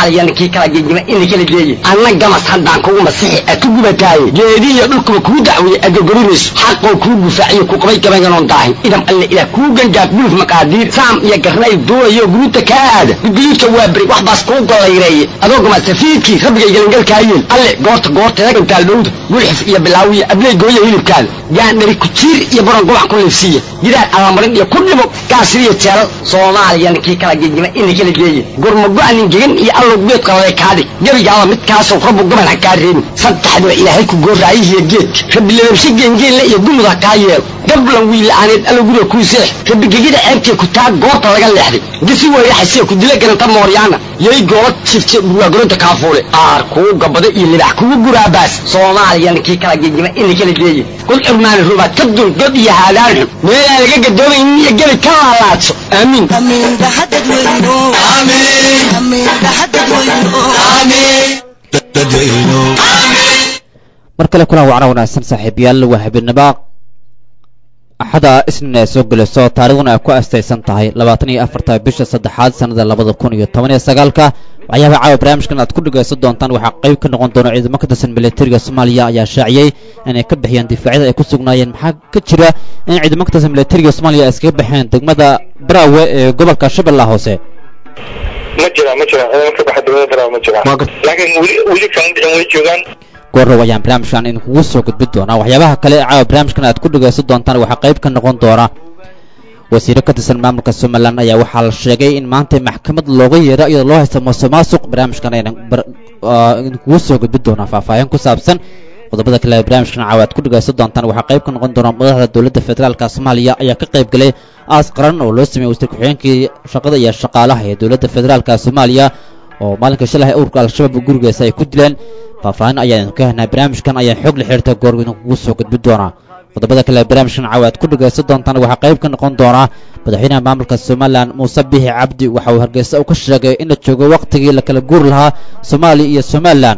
soomaaliya ninkii kala gegima ina kala geeye anna gamas haddaan kugu masixi a ku gubataaye geedihiyo dhulkuba kuu dacweeye agogorinayso xaqoo kuu gufaaciyo ku qabay gabayganon daahin idam alle ilaah kuu gangaaf guluf maqaadiir saam iyo garnay duulayo guruuta kaa aada gudguduudka waa beri wax baas kuu gollayreeye adoo gamasafiidkii rabbigay gelangalkaayeen alle goorta goorteeda gantaal dhowda gulxif iyo bilaawiya abley gooya hilibkaada gaandhari kujiir iyo baron gobac ku liifsiiya gidaar allamarin iyo ku dhimo gaasiriyo jeelal soomaaliya ninkii kala gegima ina kala geeye gurmago-anin gegan iyo allow geedka lale kaadhig gebigaaba midkaasoo rabbu gaban ha kaa reebin saddexdiba ilaahay ku gooraayihiyo geedka rabbi lababshe geengeenle iyo gumud ha kaa yeelo gablan wiila'aaneed allow guriga kuu seex rabbi gegida ceebtee ku taa goobta laga leexday gisi weyraxasiya ku dila garanta mooryaana yay goola jifte burwaagoronta kaafuule aar kuu gabado iyo libax kugu guraabaas soomaaliya ninkii kala gegima ina kala geeye kul curmaani rubaad ka dul god iyo haadaan xun meelaan laga gadoomaynin iyo gebi ka laalaadso aamiin mar kale kulan wacna wanaagsan saaxiibayaal waa habeenimo axada isniin ay soo gelayso taarikhduna ay ku astaysan tahay labaatan iyo afarta bisha saddexaad sannada labada kun iyo toban iyo sagaalka waxyaabaha caawa barnaamijkan aad ku dhegaysan doontaan waxaa qayb ka noqon doona ciidamo ka tirsan militariga soomaaliya ayaa shaaciyey inay ka bixiyeen difaacyada ay ku sugnaayeen maxaa ka jira in ciidamo ka tirsan militariga soomaaliya ay iskaga baxeen degmada baraawe ee gobolka shabeellaha hoose ma jira ma jira ciidamo ka baxa degmada baraawe ma jira laakiin weli weli kama bixin way joogaan goorrow ayaan barnaamijkan idinkugu soo gudbin doonaa waxyaabaha kale ee caawa barnaamijkan aad ku dhegaysan doontaan waxaa qayb ka noqon doona wasiiro ka tirsan maamulka somalilan ayaa waxaa la sheegay in maanta maxkamad looga yeero iyadoo loo haysta muuse maasuq barnaamijkan ayaan idinkugu soo gudbin doonaa faahfaahin ku saabsan qodobada kale ee barnaamijkan caawa aad ku dhegaysan doontaan waxaa qayb ka noqon doona madaxda dowladda federaalka soomaaliya ayaa ka qayb galay aas qaran oo loo sameeyey wasiir ku-xigeenkii shaqada iyo shaqaalaha ee dowladda federaalka soomaaliya oo maalinka shalay ururka al-shabaab gurigeesa ay ku dileen faahfaahin ayaan idinku helnaa barnaamijkan ayaan xoog la xiriirta goor idinkugu soo gudbin doonaa qodobada kale ee barnaamijkan caawa aad ku dhegaysan doontaan waxaa qayb ka noqon doonaa madaxweynaha maamulka somalilan muuse bixi cabdi waxa uu hargeysa uu ka sheegay in la joogo wakhtigii la kala guuri lahaa soomaaliya iyo somalilan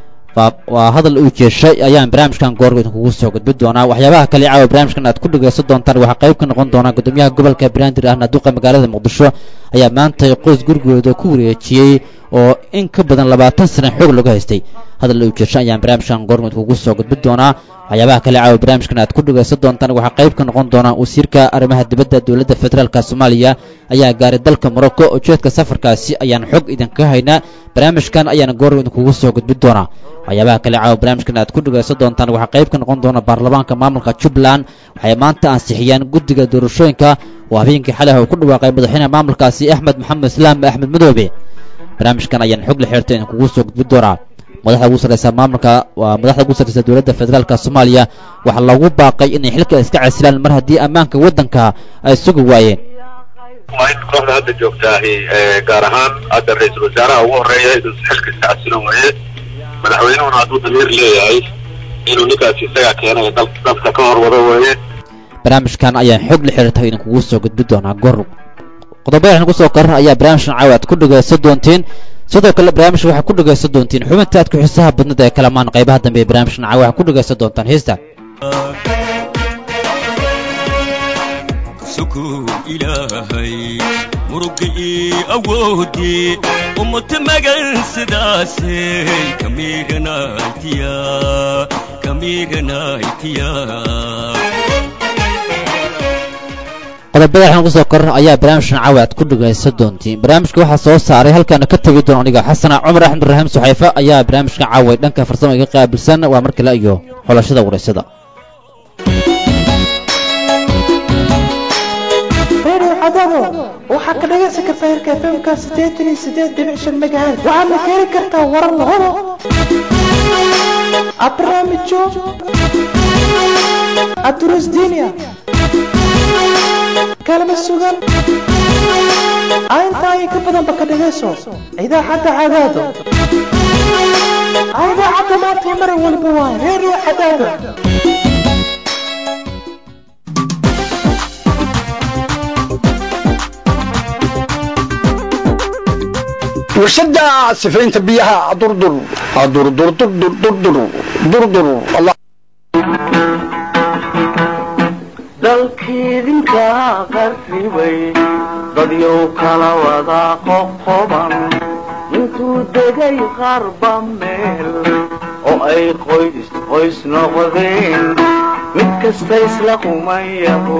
waa hadal uu jeeshay ayaan barnaamijkan goor idinkugu soo gudbin doonaa waxyaabaha kale caawa barnaamijkan aad ku dhegaysan doontaan waxaa qayb ka noqon doonaa gudoomiyaha gobolka banaadir ahna duqa magaalada muqdisho ayaa maanta qoys gurigooda ku wareejiyey oo in ka badan labaatan sana xoog lagu haystay hadal uu jeeshay ayaan barnaamijkan goor idinkugu soo gudbin doonaa waxyaabaha kale caawa barnaamijkan aad ku dhegaysan doontaan waxaa qayb ka noqon doonaa wasiirka arrimaha dibadda dowladda federaalka soomaaliya ayaa gaaray dalka morocco ujeedka safarkaasi ayaan xog idinka haynaa barnaamijkan ayaana goor idinkugu soo gudbin doonaa waxyaabaha kale caawa barnaamijkan aad ku dhegaysan doontaan waxaa qayb ka noqon doona baarlamaanka maamulka jubbaland waxay maanta ansixiyeen guddiga doorashooyinka oo habeenkii xalay uu ku dhawaaqay madaxweynaha maamulkaasi axmed maxamed islaam axmed madoobe barnaamijkan ayaan xog la xeertay idinkugu soo gudbin doonaa madaxda ugu sarreysa maamulka waa madaxda ugu sarreysa dowladda federaalka soomaaliya waxaa loogu baaqay inay xilka iska casilaan mar haddii ammaanka waddanka ay sugi waayeen kooxda hadda joogtaahi gaar ahaan hadda ra-iisul wasaaraha ugu horeeya inuu xilka iska casilo waaye madaxweynuhuna hadduu damiir leeyahay inuu ninkaasi isagaa keenay dalka ka hor wado weeye barnaamijkan ayaan xog la xiriirta idinkugu soo gudbin doonaa goor qodobada waxaan kusoo koran ayaa barnaamijkan caawa aad ku dhegaysan doontiin sidoo kale barnaamijka waxaad ku dhegaysan doontiin xubinta aad ku xiisaha badnada ee kalamaan qaybaha dambe ee barnaamijkan caawa waxaad ku dhegaysan doontaan heesta ilaahay murugii awoodii ummata magan sidaasay kamiiganaytiya kamiiganaytiya qodobada waxaan kusoo koran ayaa barnaamijkan caawa aad ku dhegaysan doontiin barnaamijka waxaa soo saaray halkaana ka tegi doona aniga xasana cumar axmed raxiim suxayfe ayaa barnaamijkan caawa dhanka farsamo iga qaabilsan waa mar kale iyo xulashada wareysada waxaa ka dhagaysan kartaa hirka fmka sideetan iyo sideed dhibic shan megahertz waxaadna ka heli kartaa warar la hubo barnaamijyo aduruus diiniya kalama sugan intaa iyo ka badanba ka dhagayso idaacadda cadaado idaacadda maanta mar walba waa reeriyo cadaado warshada sifaynta biyaha durdur durdur durdur durdur durdur allah dalkiidinka qarsibay dadyow kala wada qoqoban intuu degay qarba meel oo ay qoys qoys noqdeen mid kasta isla qumayaho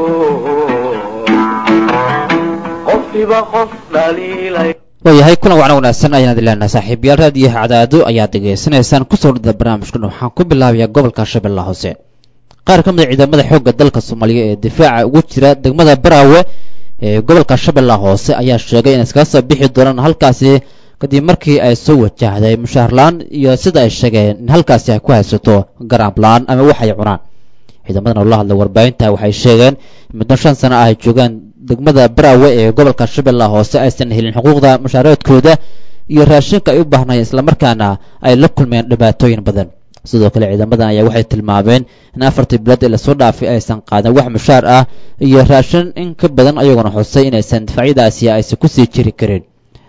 qofkiba qof dhaliilay waayahay kulan wacna wanaagsan ayaan idin leenahay saaxiibayaal raadiyo cadaado ayaad degeysanaysaan kusoo dhada barnaamijkan waxaan ku bilaabayaa gobolka shabeellaha hoose qaar ka mid a ciidamada xoogga dalka soomaaliya ee difaaca ugu jira degmada baraawe ee gobolka shabeellaha hoose ayaa sheegay inay iskaga soo bixi doonaan halkaasi kadib markii ay soo wajahday mushaharlaan iyo sida ay sheegeen in halkaasi ay ku haysato garaablaan ama wax ay cunaan ciidamadan oo la hadlay warbaahinta waxay sheegeen muddo shan sano ah ay joogaan degmada baraawe ee gobolka shabeellaha hoose aysan helin xuquuqda mushaaradkooda iyo raashinka ay u baahnayeen islamarkaana ay la kulmeen dhibaatooyin badan sidoo kale ciidamadan ayaa waxay tilmaameen in afartii bilood ee lasoo dhaafay aysan qaadan wax mushaar ah iyo raashin in ka badan ayagoona xusay inaysan difaacyadaasi aysan kusii jiri karin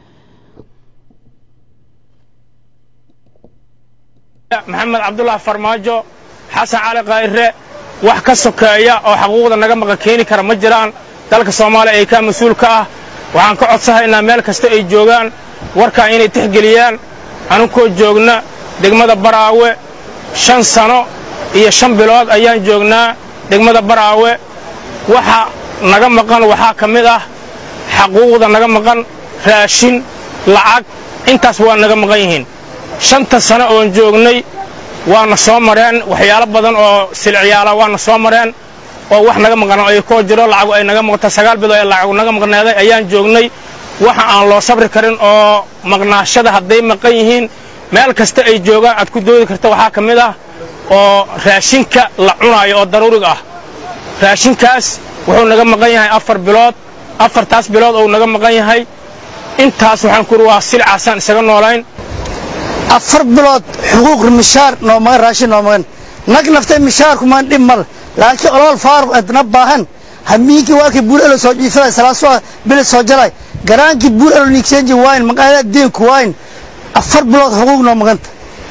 maxamed cabdullah farmaajo xasan cali kayrre wax ka sokeeya oo xaquuqda naga maqa keeni kara ma jiraan dalka soomaaliya ee kaa mas-uul ka ah waxaan ka codsahaynaa meel kasta ay joogaan warkaa inay tixgeliyaan anunkoo joogna degmada baraawe shan sano iyo shan bilood ayaan joognaa degmada baraawe waxa naga maqan waxaa ka mid ah xaquuqda naga maqan raashin lacag intaas waa naga maqan yihiin shanta sano oon joognay waana soo mareen waxyaalo badan oo silciyaala waana soo mareen oo wax naga maqan ay koo jiro lacagu ay naga maqanta sagaal bilood ee lacagu naga maqneeday ayaan joognay waxa aan loo sabri karin oo maqnaashada hadday maqan yihiin meel kasta ay joogaan aad ku doodi karta waxaa ka mid ah oo raashinka la cunaayo oo daruuriga ah raashinkaas wuxuu naga maqan yahay afar bilood afartaas bilood ou naga maqan yahay intaas waxaan ku waa silcaasaan isaga noolayn afar bilood xuquuq mishaar noomagan raashin noomagan nag naftay mishaarkumaan dhib mal laakiin olol faaruq adna baahan hamiinkii waakii buur elo soo jiifalay salaasoo bili soo jalay garaankii buur elo nigseenji waayn maqaayada deenku waayn afar bilood xuquuq noo maganta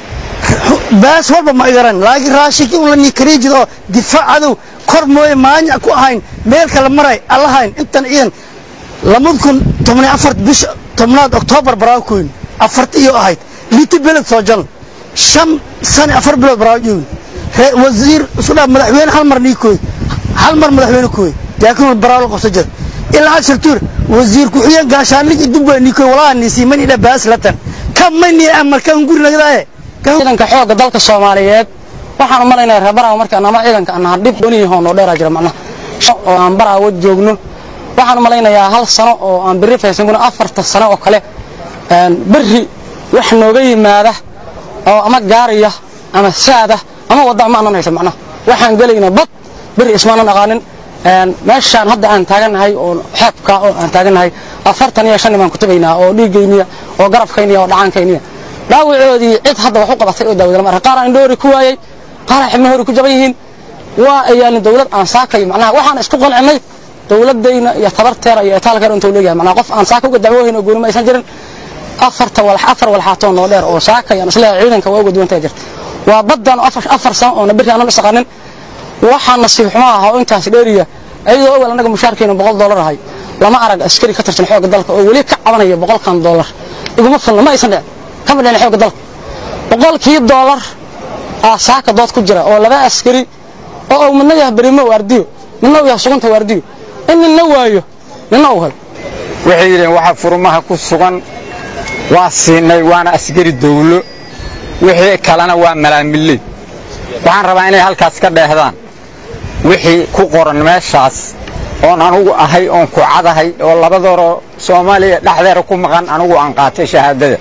baas walba ma igaran laakiin raashinkii un la nikariijid oo difaac cadow kor mooye maanya ku ahayn meel kale maray allahayn intan ciidan lamad kun tobniy afar bisha tobnaad oktoobar baraakoyn afarti iyo ahayd liti beled soo jal shan sane afar bilood baraajoogin wasiir isudhaa madaxweyne hal mar niikooy hal mar madaxweyne kooy laakiin baraawo qabso jir ilaa ashar tuur wasiir ku-xigeen gaashaanligi dubba niikooy walaa niisii mani dha baas latan ka mani amal kan guri nagdaaye ciidanka xoogga dalka soomaaliyeed waxaan u malaynaya reer baraawo markaan ama ciidanka annaha dhib dooniyahoo noo dheeraa jira macnaha oo aan baraawo joogno waxaan u malaynayaa hal sano oo aan berri faysan kuna afarta sano oo kale berri wax nooga yimaada oo ama gaariya ama saada ama wadda ma aanan haysan macnaha waxaan gelayna bad berri ismaanan aqaanin meeshaan hadda aan taagannahay oo xeebka oo aan taagannahay afartan iyo shan baan ku tabaynaa oo dhiiggayniya oo garabkayniya oo dhacaankayniya dhaawacoodii cid hadda wax u qabatay oo daawada lama arka qaar aan dhoori ku waayey qaar aan xibno hori ku jaban yihiin waa ayaan dawlad aan saakayo macnaha waxaan isku qancinnay dawladayna iyo tabarteera iyo itaalkeera intuu leeyahay macnaha qof aan saaka uga dacwoohayn oo gooni ma aysan jirin afarta walax afar walxaatoo noo dheer oo saakayaan isleeyahay ciidanka waa uga duwantay jirta waa baddan afar afar sano oona berri aanan isaqanin waxaa nasiib xumo ah oo intaas dheeriya iyadoo awal annaga mushaarkeena boqol dollar ahay lama arag askari ka tirsan xoogga dalka oo weli ka cabanaya boqolkan dollar iguma filna ma aysan dhicin kama dhicin xoogga dalka boqolkii dollar aa saaka dood ku jira oo laba askari oo uu midna yahay berimo waardiyo midna uu yahay sugunta waardiyo in ninna waayo ninna uu helo waxay yidheen waxa furmaha ku sugan waa siinay waana askari dawlo wixii kalena waa malaamiley waxaan rabaa inay halkaas ka dheehdaan wixii ku qoran meeshaas oon anugu ahay oon ku cadahay oo labadooroo soomaaliya dhexdeeda ku maqan anugu aan qaatay shahaadada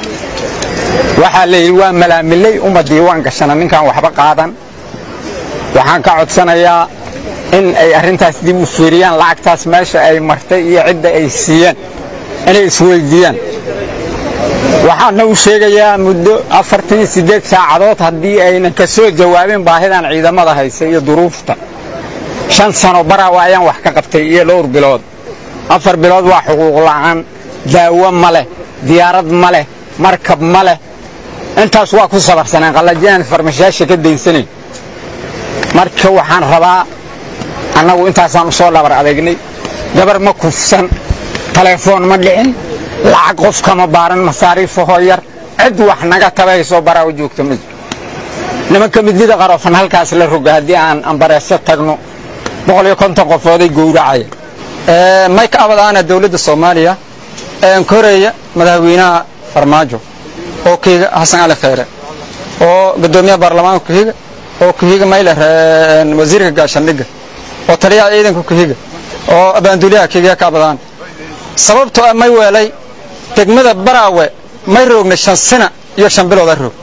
waxaa la yidhi waa malaamiley uma diiwaan gashana ninkaan waxba qaadan waxaan ka codsanayaa in ay arrintaas dib u fiiriyaan lacagtaas meesha ay martay iyo cidda ay siiyeen inay isweyddiiyaan waxaana u sheegayaa muddo afartan siddeed saacadood haddii aynan ka soo jawaabin baahidan ciidamada haysa iyo duruufta shan sano baraawa ayaan wax ka qabtay iyo dhowr bilood afar bilood waa xuquuq la'aan daawo ma leh diyaarad ma leh markab ma leh intaas waa ku sabarsaneen qallajiyaan farmashaasha ka daynsanay marka waxaan rabaa annagu intaasaan u soo dhabar adeegnay gabar ma kufsan telefoon ma dhicin lacag qof kama baaran masaariifahoo yar cid wax naga tabayso baraa u joogta ma jiro nimanka midnida qarofan halkaas la roga haddii aan ambareeso tagno boqol iyo konton qofooday gowracaya may ka abadaana dowladda soomaaliya koreya madaxweynaha farmaajo oo kuhiga xasan cali kheyre oo guddoomiyaha baarlamaanka kuhiga oo kuhiga mayler wasiirka gaashaandhigga oo taliyaha ciidanka kuhiga oo abaanduliyaha kiga ka abadaan sababtoo ah may weelay degmada baraawe may roogna shan sina iyo shan bilooda roog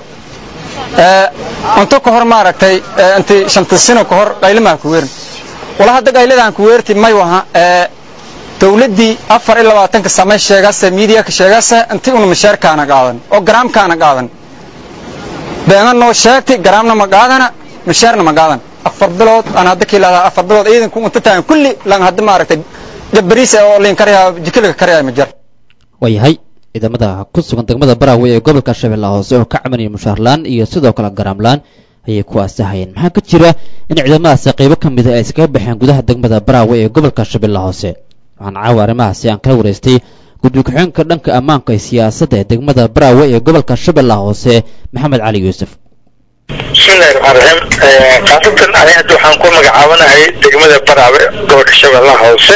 cunto ka hor maaragtay inti shanta sino ka hor qaylimaha ku weerin wala hadda qayladaan ku weerti may waha dawladdii afar iyo labaatanka samay sheegase miidiyaka sheegase intii una mashaarkaana qaadan oo garaamkaana qaadan beena noo sheegtay garaamna ma qaadana mashaarna ma qaadan afar bilood aan hadda ka ilaadaa afar bilood ciidanku unta tahan kulli lan hadda maaragtay gabariis oo liin karyaa jikiliga karyaa ma jar waayahay ciidamada ku sugan degmada baraawe ee gobolka shabeellaha hoose oo ka cabanaya mushaarlaan iyo sidoo kale garaamlaan ayay kuwaasi hayeen maxaa ka jira in ciidamadaasi qaybo ka mida ay iskaga baxeen gudaha degmada baraawe ee gobolka shabeellaha hoose waxaan caawa arrimahaasi aan kala wareystay guddi ku-xigeenka dhanka ammaanka ee siyaasadda ee degmada baraawe ee gobolka shabeellaha hoose maxamed cali yuusuf bismillahi raxmaan raxiim khaasatan ani hadda waxaan ku magacaabanahay degmada baraawe gobolka shabeellaha hoose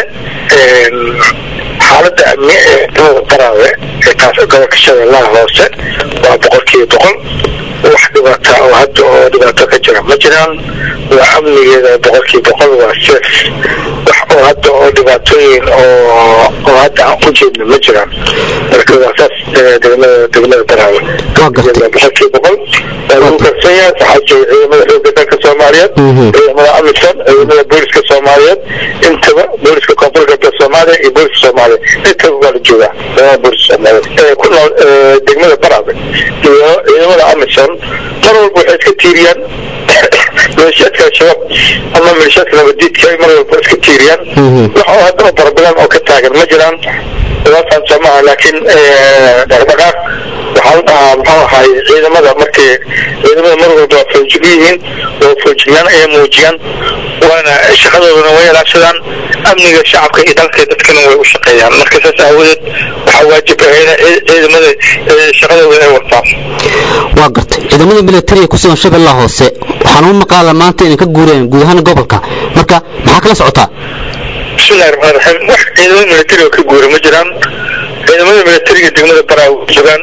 xaaladda amni ee degmada baraawe ee kaas gobolka shabeellaha hoose waa boqolkiiba boqol wax dhibaata oo hadda oo dhibaato ka jira ma jiraan waa amnigeeda boqolkiiba boqol waa seef wax oo hadda oo dhibaatooyin oo oo hadda aan ku jeedno ma jiraan marka waa saas degmada degmada baraawe boqolkiiba boqol waa lagu kalsan yahay waxaa jooga ciidamada xoogga dalka soomaaliyeed ciidamada amisom ciidamada booliska soomaaliyeed intaba booliska koonfur galbeed soomaaliya iyo booliska soomaaliya intaba waa la joogaa ciidamada booliska soomaaliyeed ku nool degmada baraawe iyo ciidamada amisom mar walba waxay iska tiiriyaan maleeshiyaadka al-shabaab ama maleeshiyaadka nabadiidka ay mar walba iska tiiriyaan wax oo hadda oo barabadan oo ka taagan ma jiraan waasaan soo maaha laakiin dhaqdhaqaaq waxaa la dhahaa muxuu ahaay ciidamada markay ciidamada mar walba waa foojig yihiin oo foojignaan ayay muujiyaan waana shaqadoodana way ilaashadaan amniga shacabka iyo dalka dadkana way u shaqeeyaan marka saas aawadeed waxaa waajib ah in ciidamada shaqadooda ay wataan waa gartay ciidamada militariga ku sugan shabeellaha hoose waxaan u maqaala maanta inay ka guureen guud ahaan gobolka marka maxaa kala socotaa bismillahi raxmaan raxiim wax ciidamada militariga ka guura ma jiraan ciidamada militariga degmada baraawe joogaan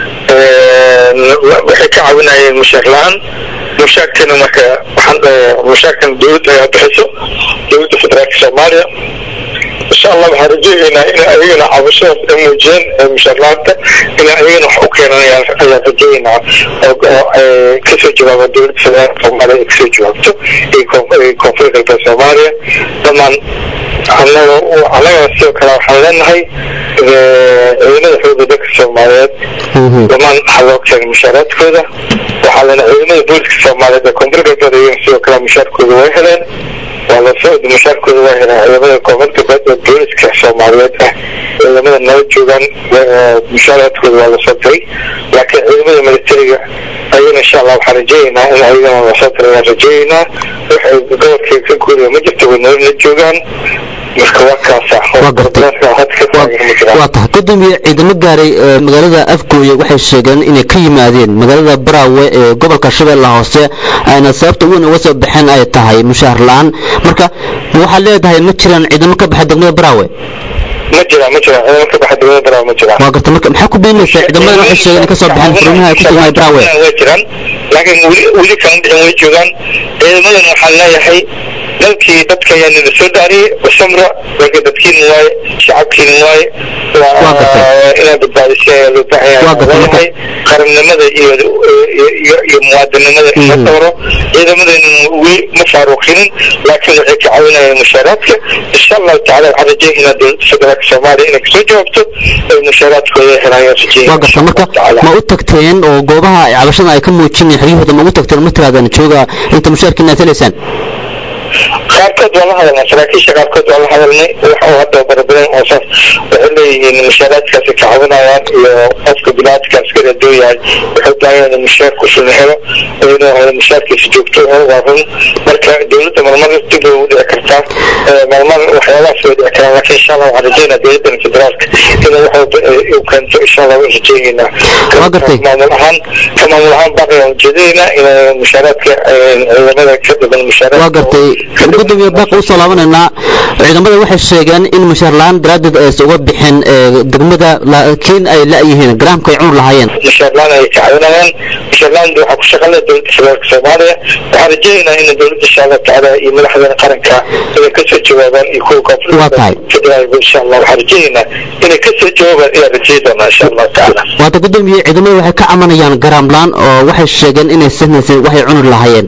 waxay ka caawinayeen mushaar la-aan mushaarkana marka waxaan mushaarkan dowladda ayaa bixiso dowladda federaalka soomaaliya insha allah waxaan rajaynaynaa in ayagana cabashadaas ay muujiyeen mushaar la-aanta in ayagana wax u keenan ayaan rajaynaa oo kasoo jawaaba dowladda federaalka soomaaliya ay kasoo jawaabto iyo koonfur galbeed soomaaliya dhamaan annaga annagana sidoo kale waxaan leenahay ciidamada xoogga dalka soomaaliyeed dhamaan waxaa loo keenay mushaaraadkooda waxaa lena ciidamada booliska soomaaliyeed ee koonfur galbeed ayagana sidoo kale mushaarkooda way heleen waa lasoo mushaarkooda waa heleen ciidamada koonfur galbeed ee booliska soomaaliyeed ah ciidamada nala joogaan mushaaraadkooda waa lasoo diray laakiin ciidamada militariga ayagana insha allah waxaan rajaynaynaa in ayagana lasoo diray waan rajaynaynaa waxay gobolkay ka guuriya ma jirto way nolol la joogaan marka waa kaasa waa tahay gudoomiye ciidamo gaaray magaalada afgooye waxay sheegeen inay ka yimaadeen magaalada baraawe ee gobolka shabeellaha hoose ayna sababta weyn uga soo baxeen ay tahay mushaar la-aan marka waxaad leedahay ma jiraan ciidamo ka baxa degmada baraawe ma jiraan ma jiraan ciidamo ka baxa degmada baraawe ma jiraan waa garta marka maxaa ku beenaysaa ciidamadan waxay sheegeen inay ka soo baxeen furmaha ay ku sugan baraawe way jiraan laakiin weli weli kama bixin way joogaan ciidamadan waxaan leeyahay dalkii dadka ayaa nala soo dhaariyey basamra dalka dadkiina waaye shacabkiina waaye inaad badbaadisay ayaa loo baahan yahay leeyahay qarannimada iyo iyo iyo muwaadinimada in la dooro ciidamadeena weli ma faaruqinin laakiin waxay ka caawinayaan mushaaraadka insha allahu tacala waxaan rajeynaa dowladda federaalka soomaaliya inay kasoo jawaabto ay mushaaraadkooda helayaan waa garta marka ma u tagteen oo goobaha cabashada ay ka muujinayaan xeryahooda ma ugu tagteen ma tiraadaan jooga inta mushaarkiina aad helaysaan qaarkood waa la hadalnay saraakiisha qaarkood waa la hadalnay wax uu hadda barabadan oo saas waxay leeyihiin mushaaraadkaasi ka caawinayaan iyo qofka binaadka askari hadduu yahay wuxuu baahan inuu mushaarku shulna helo inuu helo mushaarkiisa joogto helo waa run marka dowladda marmar dib way u dhici kartaa marmar waxyaabahaas way dhici karaan laakiin insha allah waxaan rajeynaa dowladdan federaalka inay wax walba u keento insha allah waan rajeynaynaa maamul ahaan ka maamul ahaan baaqi waan ujeedinaynaa inay mushaaraadka ciidamada ka dhiban mushaaraadka waa gartay gudoomiye baaqi usoo laabanaynaa ciidamada waxay sheegeen in mushaar la-aan daraaddeed aysan uga bixin degmada laakiin ay la-yihiin garaamka ay cunur lahaayeen mushaarlaan ay ka caawinayaan mushaarlaan waxaa ku shaqalaya dowladda federaalka soomaaliya waxaan rajeynaynaa in dowladda insha allah tacaala iyo madaxdeena qaranka inay kasoo jawaabaan iyo kuwa koonfurta federaalka insha allah waxaan rajeynaynaa inay kasoo jawaabaan ayaan rajey doonaa insha allah tacaala waata gudoomiye ciidamada waxay ka camanayaan garaam la-aan oo waxay sheegeen inay sahnaysan waxay cunur lahaayeen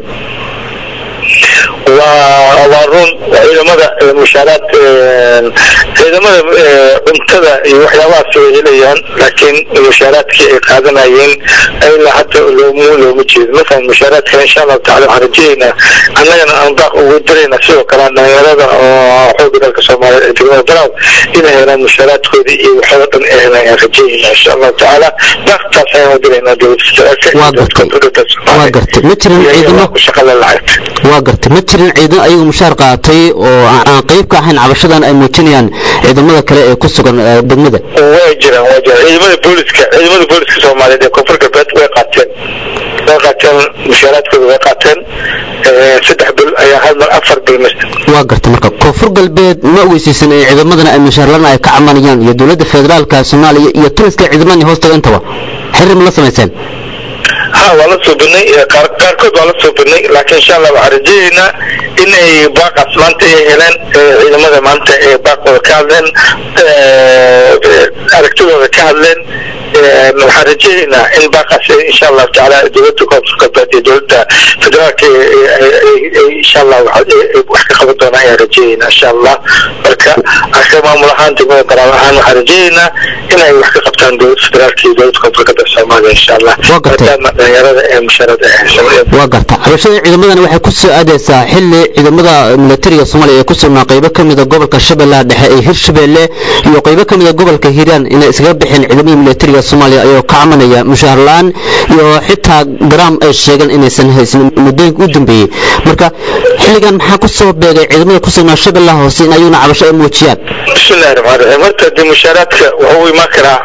waa waa run ciidamada mushaaraad ciidamada cuntada iyo waxyaabahaas way helayaan laakiin mushaaraadkii ay qaadanayeen ilaa hadda loomu looma jeedo masalan mushaaraadka insha allahu tacala waxaan rajeeyaynaa annagana aan baaq ugu diraynaa sidoo kale dhalinyarada oo xooga dalka soomaaliya ee degmada daraw inay helaan mushaaraadkooda iyo waxyaaba dhan ay helaan ayaan rajeeyaynaa insha allahu tacaala baaqtaas ayaan u diraynaa dowladda federaalka iyo dowladda koonfurta waa gartay ma jirin ciidamo shaqada lacagta waa gartay ma jirin ciidan ayagu mushaar qaatay oo aan qayb ka ahayn cabashadan ay muujinayaan ciidamada kale ee ku sugan degmada way jiraan way jiraan ciidamada booliska ciidamada booliska soomaaliyeed ee koonfur galbeed way qaateen way qaateen mushaaraadkooda way qaateen saddex bil ayaa hal mar afar bil mist waa gartay marka koonfur galbeed ma ogeysiisan in ciidamadana ay mushaarlaan ay ka camanayaan iyo dowladda federaalka soomaaliya iyo taliska ciidamada hoostaga intaba xiriir ma la samayseen ha waa la suubinay qaarkood waa la suubinay laakiin insha allah waxaan rajeeyaynaa inay baaqaas maanta ay heleen ciidamada maanta ee baaqooda ka hadleen aragtidooda ka hadleen waxaan rajeeyaynaa in baaqaas insha allahu tacaala dowladda koonfur galbeed iyo dowladda federaalka insha allah wax ka qaban doonaa ayaan rajeeyaynaa insha allah marka aka maamul ahaan degmada garaab ahaan waxaan rajeeyaynaa inay wax ka qabtaan dowladda federaalka iyo dowladda koonfur galbeed soomaaliya insha allah maadaama dhalinyarada ee mushaarada ay haysan waa garta cabashada ciidamadana waxay ku soo aadaysaa xilli ciidamada militariga soomaaliya ee ku sugnaa qaybo ka mida gobolka shabeellaha dhexe ee hirshabeelle iyo qaybo ka mida gobolka hiiraan inay iskaga bixeen ciidamada militariga soomaaliya ayoo ka camanaya mushaar la-aan iyo xitaa garaam ay sheegeen inaysan haysan muddooyinka u dambeeyey marka xilligan maxaa ku soo beegay ciidamada ku sugnaa shabeellaha hoose in ayaguna cabasho ay muujiyaan bismillahi raxmaan raxiim horta dee mushaaraadka wuxuu imaan karaa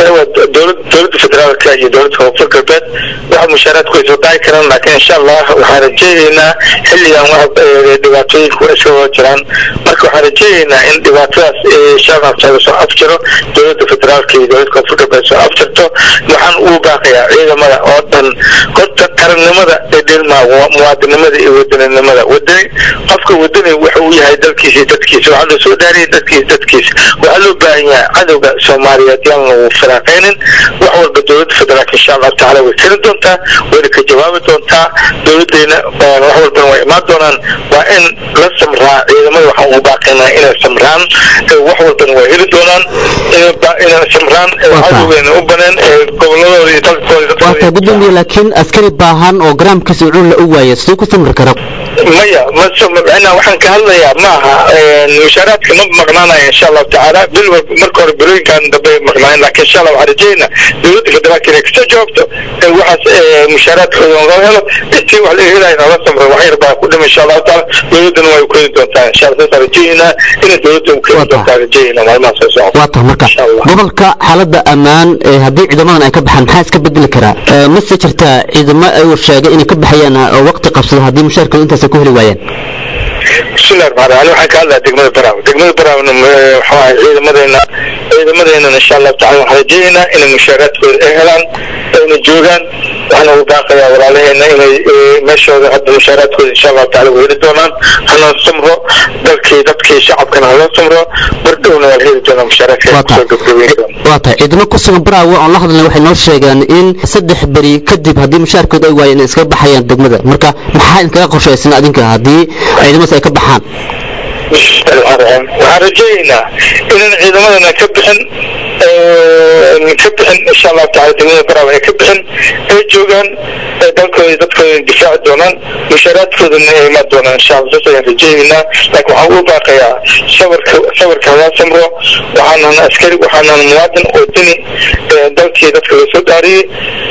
dowladda federaalka iyo dowladda koonfur galbeed waxa mushaaraadku ay soo dhaci karaan laakiin insha allah waxaan rajeeyaynaa xilligan wax dhibaatooyinka waa iska wada jiraan marka waxaan rajeeyaynaa in dhibaatadaas insha allah taala soo afjiro dowladda federaalka iyo dowladda koonfur galbeed soo afjirto waxaan ugu baaqayaa ciidamada oo dhan horta qarannimada ee dhilmaa muwaadinimada iyo wadaninimada wadani qofka wadani wuxa uu yahay dalkiisa iyo dadkiisa waxaa loo soo dhaariyay dadkiisa dadkiisa waxaa loo baahan yahay cadowga soomaaliyeed yaan lagu firaaqaynin wax walba dowladda federaalka insha allahu tacaala way keni doontaa wayna ka jawaabi doontaa dowladdeena wax walbana way imaan doonaan waa in la samraa ciidamada waxaan ugu baaqaynaa inay samraan wax walbana way heli doonaan inay samraan cadowgeena u baneen goboladooda iyo dalkooda waa taa gudoomiye laakiin askari baahan oo garaamkiisa ucun la u waaya siduu ku samri kara maya mmacnaa waxaan ka hadlayaa ma aha mushaaraadka ma maqnaanaya insha allahu tacaala bil marka hore bilooyinkan dambe maqnaayen laakiin insha allah waxaan rajeynaa dowladda federaalka inay kasoo jawaabto waxaas mushaaraadkooda loo helo intii wax laga helayo noola samro wax yar baa ku dhima insha allahu tacaala dowladdana way keeni doontaa insha allah saasaan rajeynaa inay dowladda u keeni doontaa rajeynaa maalmaha soo socda waa tahay marka gobolka xaaladda ammaan haddii ciidamadan ay ka baxaan maxaa iska bedeli karaa mase jirtaa ciidamo ayuu sheegay inay ka baxayaan oo waqti qabsada haddii mushaarkooda intaas ay ku heli waayaan bismillahi raxmaan raxiim waxaan ka hadlayaa degmada baraaw degmada baraawna waxa waaye ciidamadeena ciidamadeennana insha allahu tacala waxaan rajeeyaynaa inay mushaaraadkooda ay helaan ayna joogaan waxaan ugu baaqayaa walaalaheena inay meeshooda hadda mushaaraadkooda insha allahu tacala way heli doonaan hana samro dalkii dadkii shacabkana hala samro bardhowna waa la heli doonaa mushaaraadka kusoo gabgabeyn waa tahay ciidamo ku sugan baraawe oon la hadlay waxay noo sheegeen in saddex beri kadib haddii mushaarkooda ay waayeen inay iskaga baxayaan degmada marka maxaa idinkaga qorshaysan adinka haddii ciidamadaas ay ka baxaan waxaan rajeeyaynaa inaan ciidamadana ka bixin ka bixin insha allahu tacala degmada baraawe ay ka bixin ay joogaan dalkooda dadkooda difaaci doonaan mushaaraadkoodana ay imaan doonaan insha allah saas ayaan rajaynaynaa laakiin waxaan u baaqayaa sabarka sabarka hala samro waxaanan askari waxaanan muwaadin oo dini dalkii dadka lasoo dhaariyey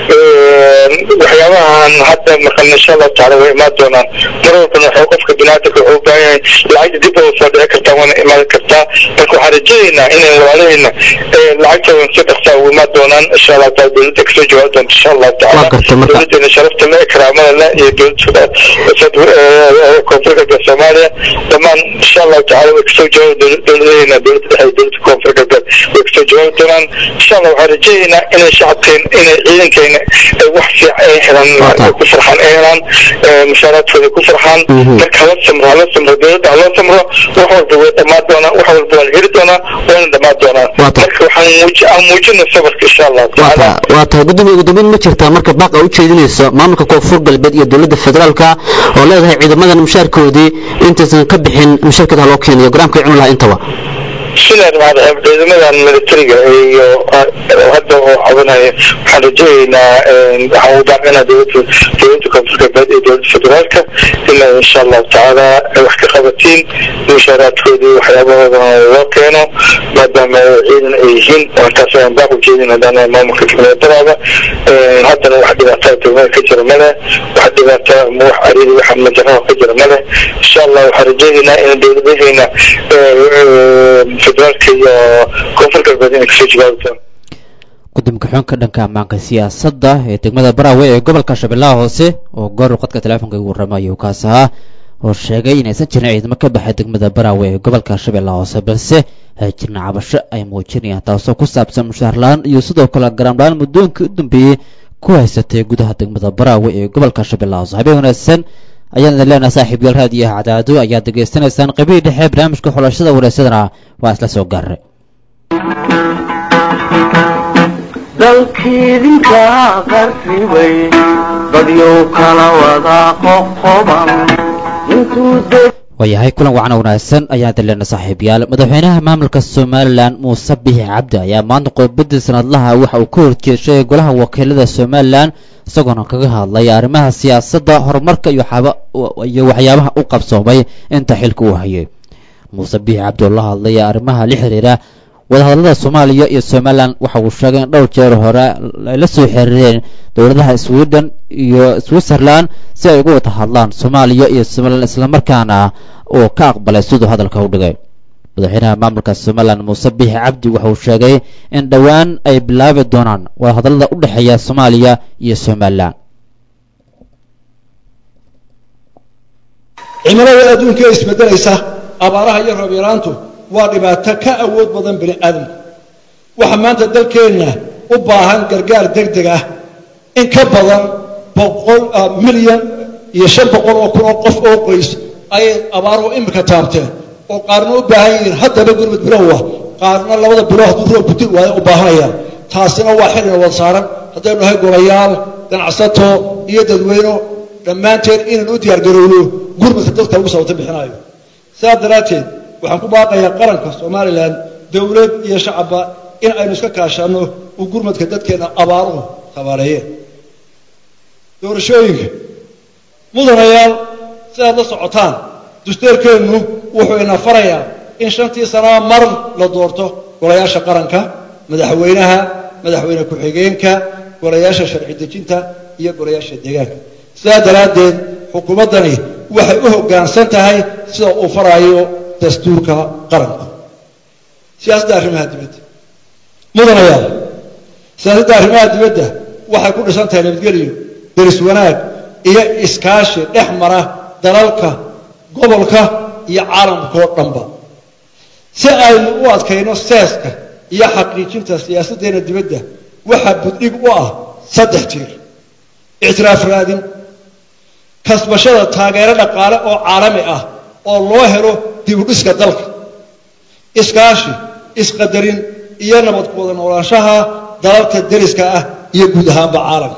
waxyaabahan hadda maqalna insha allahu tacaala way imaan doonaan mar walbana waxuu qofka biniaadamka wuxuu u baahan yahay lacagta dib oo soo dhici kartaa waana imaan kartaa marka waxaan rajaynaynaa inay walaalahayna lacagtoodan si dhaqsaa u imaan doonaan insha allahu taala dowladda kasoo jawaabi doonta insha allahu tacaala dowladeena sharafta le karaamada le iyo dowladda koonfur galbeed soomaaliya dhammaan insha allahu tacaala way kasoo jawaabi dowladahayna dowladda dhexe iyo dowladda koonfur galbeed way kasoo jawaabi doonaan insha allah waxaan rajaynaynaa inay shacabkeena inay ciidankeena ay wax fiican ay helaan ku farxaan ay helaan mushaaraadkooda ku farxaan marka hala samro hala samro dowladda hala samro wax walba way dhammaan doonaan wax walba waa la heli doonaa waana dhammaan doonaan marka waxaan muuji aan muujina sabarka insha allahu tacaala waa tahay gudoomiye ugu dambeyn ma jirtaa marka baaqa u jeedinayso maamulka koonfur galbeed iyo dowladda federaalka oo leedahay ciidamadan mushaarkoodii intaysan ka bixin mushaarkeeda ha loo keenayo garaamka cuni lahaa intaba sidan maadaam ciidamadan militariga iyo hadda oo cabanaya waxaan rajaynaynaa waxaan u baaqaynaa dowladda dowladda koonfur galbeed iyo dowladda federaalka inay insha allahu tacaala wax ka qabatiin mushaaraadkoodii waxyaabahoodana loo keeno maadaama ciidan ay yihiin markaas ayaan baaq u jeedin haddana maamulka dowladadaada haddana wax dhibaataa dowlada ka jira male wax dhibaata ma wax ariri wax majaraha ka jira male insha allah waxaan rajaynaynaa in dowladahayna federaalka iyo koonfur galbeed inay kasoo jawaabi doonaan gudoomiye xunka dhanka ammaanka siyaasadda ee degmada baraawe ee gobolka shabeellaha hoose oo goor qadka teleefonka ugu warramayo kaas ahaa oo sheegay inaysan jirin ciidamo ka baxay degmada baraawe ee gobolka shabeellaha hoose balse ay jirna cabasho ay muujinayaan taasoo ku saabsan mushaharlaan iyo sidoo kale garaamlaan muddooyinkii u dambeeyey ku haysatay gudaha degmada baraawe ee gobolka shabeellaha hoose habeen wanaagsan ayaan idin leenahay saaxiib yaal raadiyaha cadaado ayaad degeysanaysaan qaybihii dhexe barnaamijka xulashada wareysadana waa isla soo gaaray dalkiidinka qarribay dadyow kala wada qoqoban intuu waayahay kulan wacan wanaagsan ayaan idin leenahay saaxiibayaal madaxweynaha maamulka somalilan muuse bixi cabdi ayaa maanta qodbadii sanadlaha waxa uu ka horjeeshay golaha wakiilada somalilan isagoona kaga hadlay arrimaha siyaasadda horumarka iyo iyo waxyaabaha u qabsoomay inta xilka uu hayay muuse bixi cabdi oo la hadlaya arrimaha la xiriira wadahadallada soomaaliya iyo somalilan waxa uu sheegay in dhowr jeer hore ay la soo xiriireen dowladaha sweden iyo switzerland si ay uga wada hadlaan soomaaliya iyo somalilan islamarkaana uu ka aqbalay siduu hadalka u dhigay madaxweynaha maamulka somalilan muuse bixi cabdi waxa uu sheegay in dhowaan ay bilaabi doonaan wadahadallada u dhexeeya soomaaliya iyo somalilan cimilada adduunka ee isbedelaysa abaaraha iyo roob yaraantu waa dhibaato ka awood badan bini aadamka waxaa maanta dalkeenna u baahan gargaar degdeg ah in ka badan boqol milyan iyo shan boqol oo kun oo qof oo qoys ayay abaaruhu imika taabteen oo qaarna u baahan yihiin haddaba gurmud bilowah qaarna labada bilo hadduu roob butin waayo u baahanayaan taasina waa xilina wada saaran haddaynu nahay golayaal ganacsato iyo dadweyno dhammaanteen inaan u diyaargarowno gurmudka dadka ugu sababta bixinayo sidaas daraadteed waxaan ku baaqayaa qaranka somalilan dowlad iyo shacabba in aynu iska kaashanno uu gurmadka dadkeenna abaaruhu tabaareeyeen doorashooyinka mudanayaal sidaad la socotaan dastuurkeennu wuxuu ina farayaa in shantii sanaa mar la doorto golayaasha qaranka madaxweynaha madaxweyne ku-xigeenka golayaasha sharci dejinta iyo golayaasha deegaanka sidaa daraaddeed xukuumaddani waxay u hoggaansan tahay sida uu faraayo dastuurka qaranka siyaasadda arrimaha dibadda mudanayaal siyaasadda arrimaha dibadda waxay ku dhisan tahay nabadgelyo deris wanaag iyo iskaashi dhex mara dalalka gobolka iyo caalamkao dhanba si aynu u adkayno seeska iyo xaqiijinta siyaasaddeena dibadda waxaa buddhig u ah saddex tiir ictiraaf raadin kasbashada taageero dhaqaale oo caalami ah oo loo helo dibudhiska dalka iskaashi isqadarin iyo nabad ku wada noolaanshaha dalalka deriska ah iyo guud ahaanba caalamka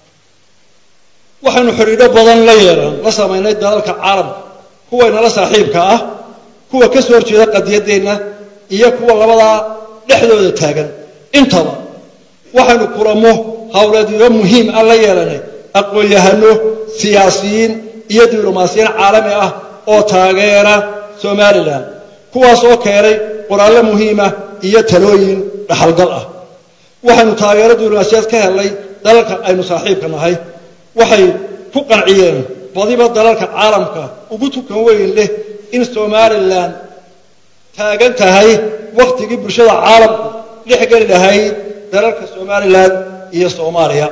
waxaynu xidhiidho badan la yeelan la samaynay dalalka caalamka kuwaynala saaxiibka ah kuwa ka soo horjeeda qadiyaddeenna iyo kuwa labadaa dhexdooda taagan intaba waxaynu kulamo howleedyo muhiim ah la yeelanay aqoon-yahano siyaasiyiin iyo diblomaasiyiin caalami ah oo taageera somalilan kuwaas oo keenay qoraallo muhiima iyo talooyin dhaxalgal ah waxaynu taageero diblomaasiyaed ka helnay dalalka aynu saaxiibka nahay waxay ku qanciyeen badiba dalalka caalamka ugu tukan weyn leh in somalilan taagan tahay wakhtigii bulshada caalamku dhex geli lahayd dalalka somalilan iyo soomaaliya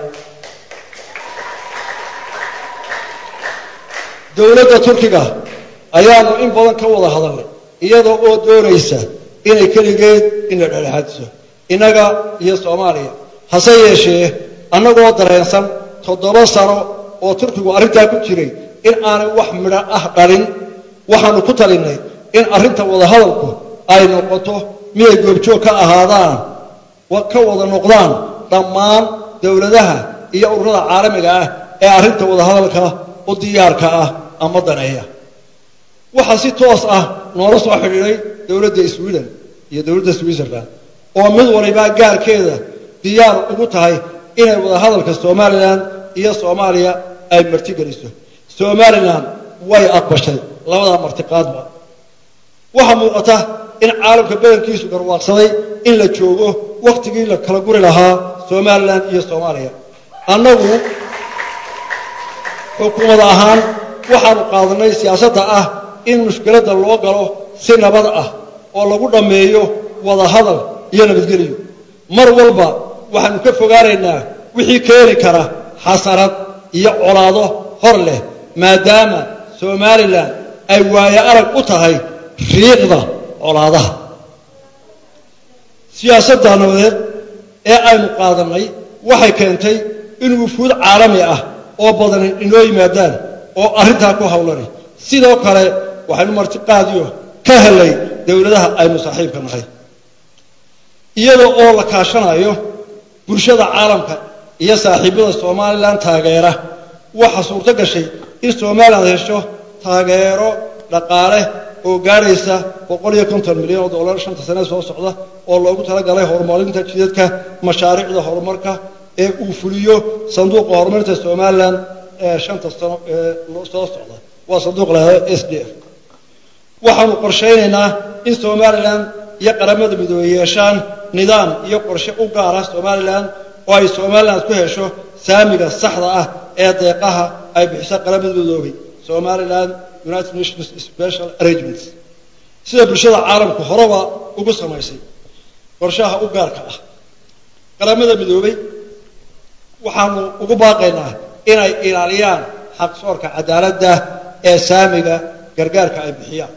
dowladda turkiga ayaanu in badan ka wada hadalnay iyadoo oo doonaysa inay keligeed ina dhexdhexaadiso innaga iyo soomaaliya hase yeeshee annagoo dareensan toddoba sano oo turkigu arrintaa ku jiray in aanay wax midho ah dhalin waxaanu ku talinnay in arrinta wadahadalku ay noqoto miday goobjoog ka ahaadaan ka wada noqdaan dhammaan dowladaha iyo ururada caalamiga ah ee arrinta wadahadalka u diyaarka ah ama daneeya waxaa si toos ah noola soo xidhiidhay dowladda sweden iyo dowladda switzerland oo mid walibaa gaarkeeda diyaar ugu tahay inay wadahadalka somalilan iyo soomaaliya ay martigeliso somalilan way aqbashay labadaa martiqaadba waxaa muuqata in caalamka badankiisu garwaaqsaday in la joogo wakhtigii la kala guri lahaa somalilan iyo soomaaliya annagu xukuumad ahaan waxaanu qaadanay siyaasadda ah in mushkiladda loo galo si nabad ah oo lagu dhammeeyo wada hadal iyo nabadgeliyo mar walba waxaanu ka fogaanaynaa wixii keeni kara xasarad iyo colaado hor leh maadaama somalilan ay waayo arag u tahay riiqda colaadaha siyaasadda nabadeed ee aynu qaadannay waxay keentay in wufuud caalami ah oo badan inoo yimaadaan oo arrintaa ku hawlanay sidoo kale waxaynu martiqaadiyo ka helay dowladaha aynu saaxiibka nahay iyada oo la kaashanayo bulshada caalamka iyo saaxiibada somalilan taageera waxaa suurto gashay in somalilan hesho taageero dhaqaale oo gaadhaysa boqol iyo konton milyan oo dollar shanta sane soo socda oo loogu talagalay horumarinta jidadka mashaariicda horumarka ee uu fuliyo sanduuqa horumarinta somalilan ee shanta sano ee soo socda waa sanduuq lahado s d f waxaanu qorshaynaynaa in somalilan iyo qaramada midoobey yeeshaan nidaam iyo qorshe u gaara somalilan oo ay somalilan ku hesho saamiga saxda ah ee deeqaha ay bixisa qaramada midoobey somalilan united nations special arrangements sida bulshada caalamku horeba ugu samaysay qorshaha u gaarka ah qaramada midoobey waxaanu ugu baaqaynaa inay ilaaliyaan xaqsoorka cadaaladda ee saamiga gargaarka ay bixiyaan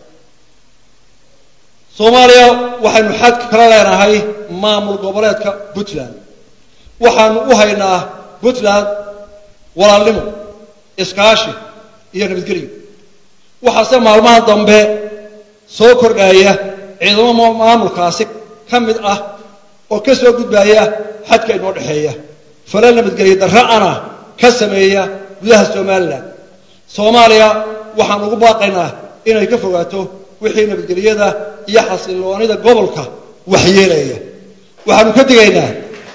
soomaaliya waxaynu xad kala leenahay maamul goboleedka puntland waxaanu u haynaa puntland walaalnimo iskaashi iyo nabadgelyo waxaase maalmaha dambe soo kordhaya ciidamo maamulkaasi ka mid ah oo ka soo gudbaya xadka inoo dhexeeya fala nabadgelyo darra'ana ka sameeya gudaha somalilan soomaaliya waxaan ugu baaqaynaa inay ka fogaato wixii nabadgelyada iyo xasilloonida gobolka waxyeelaya waxaanu ka digaynaa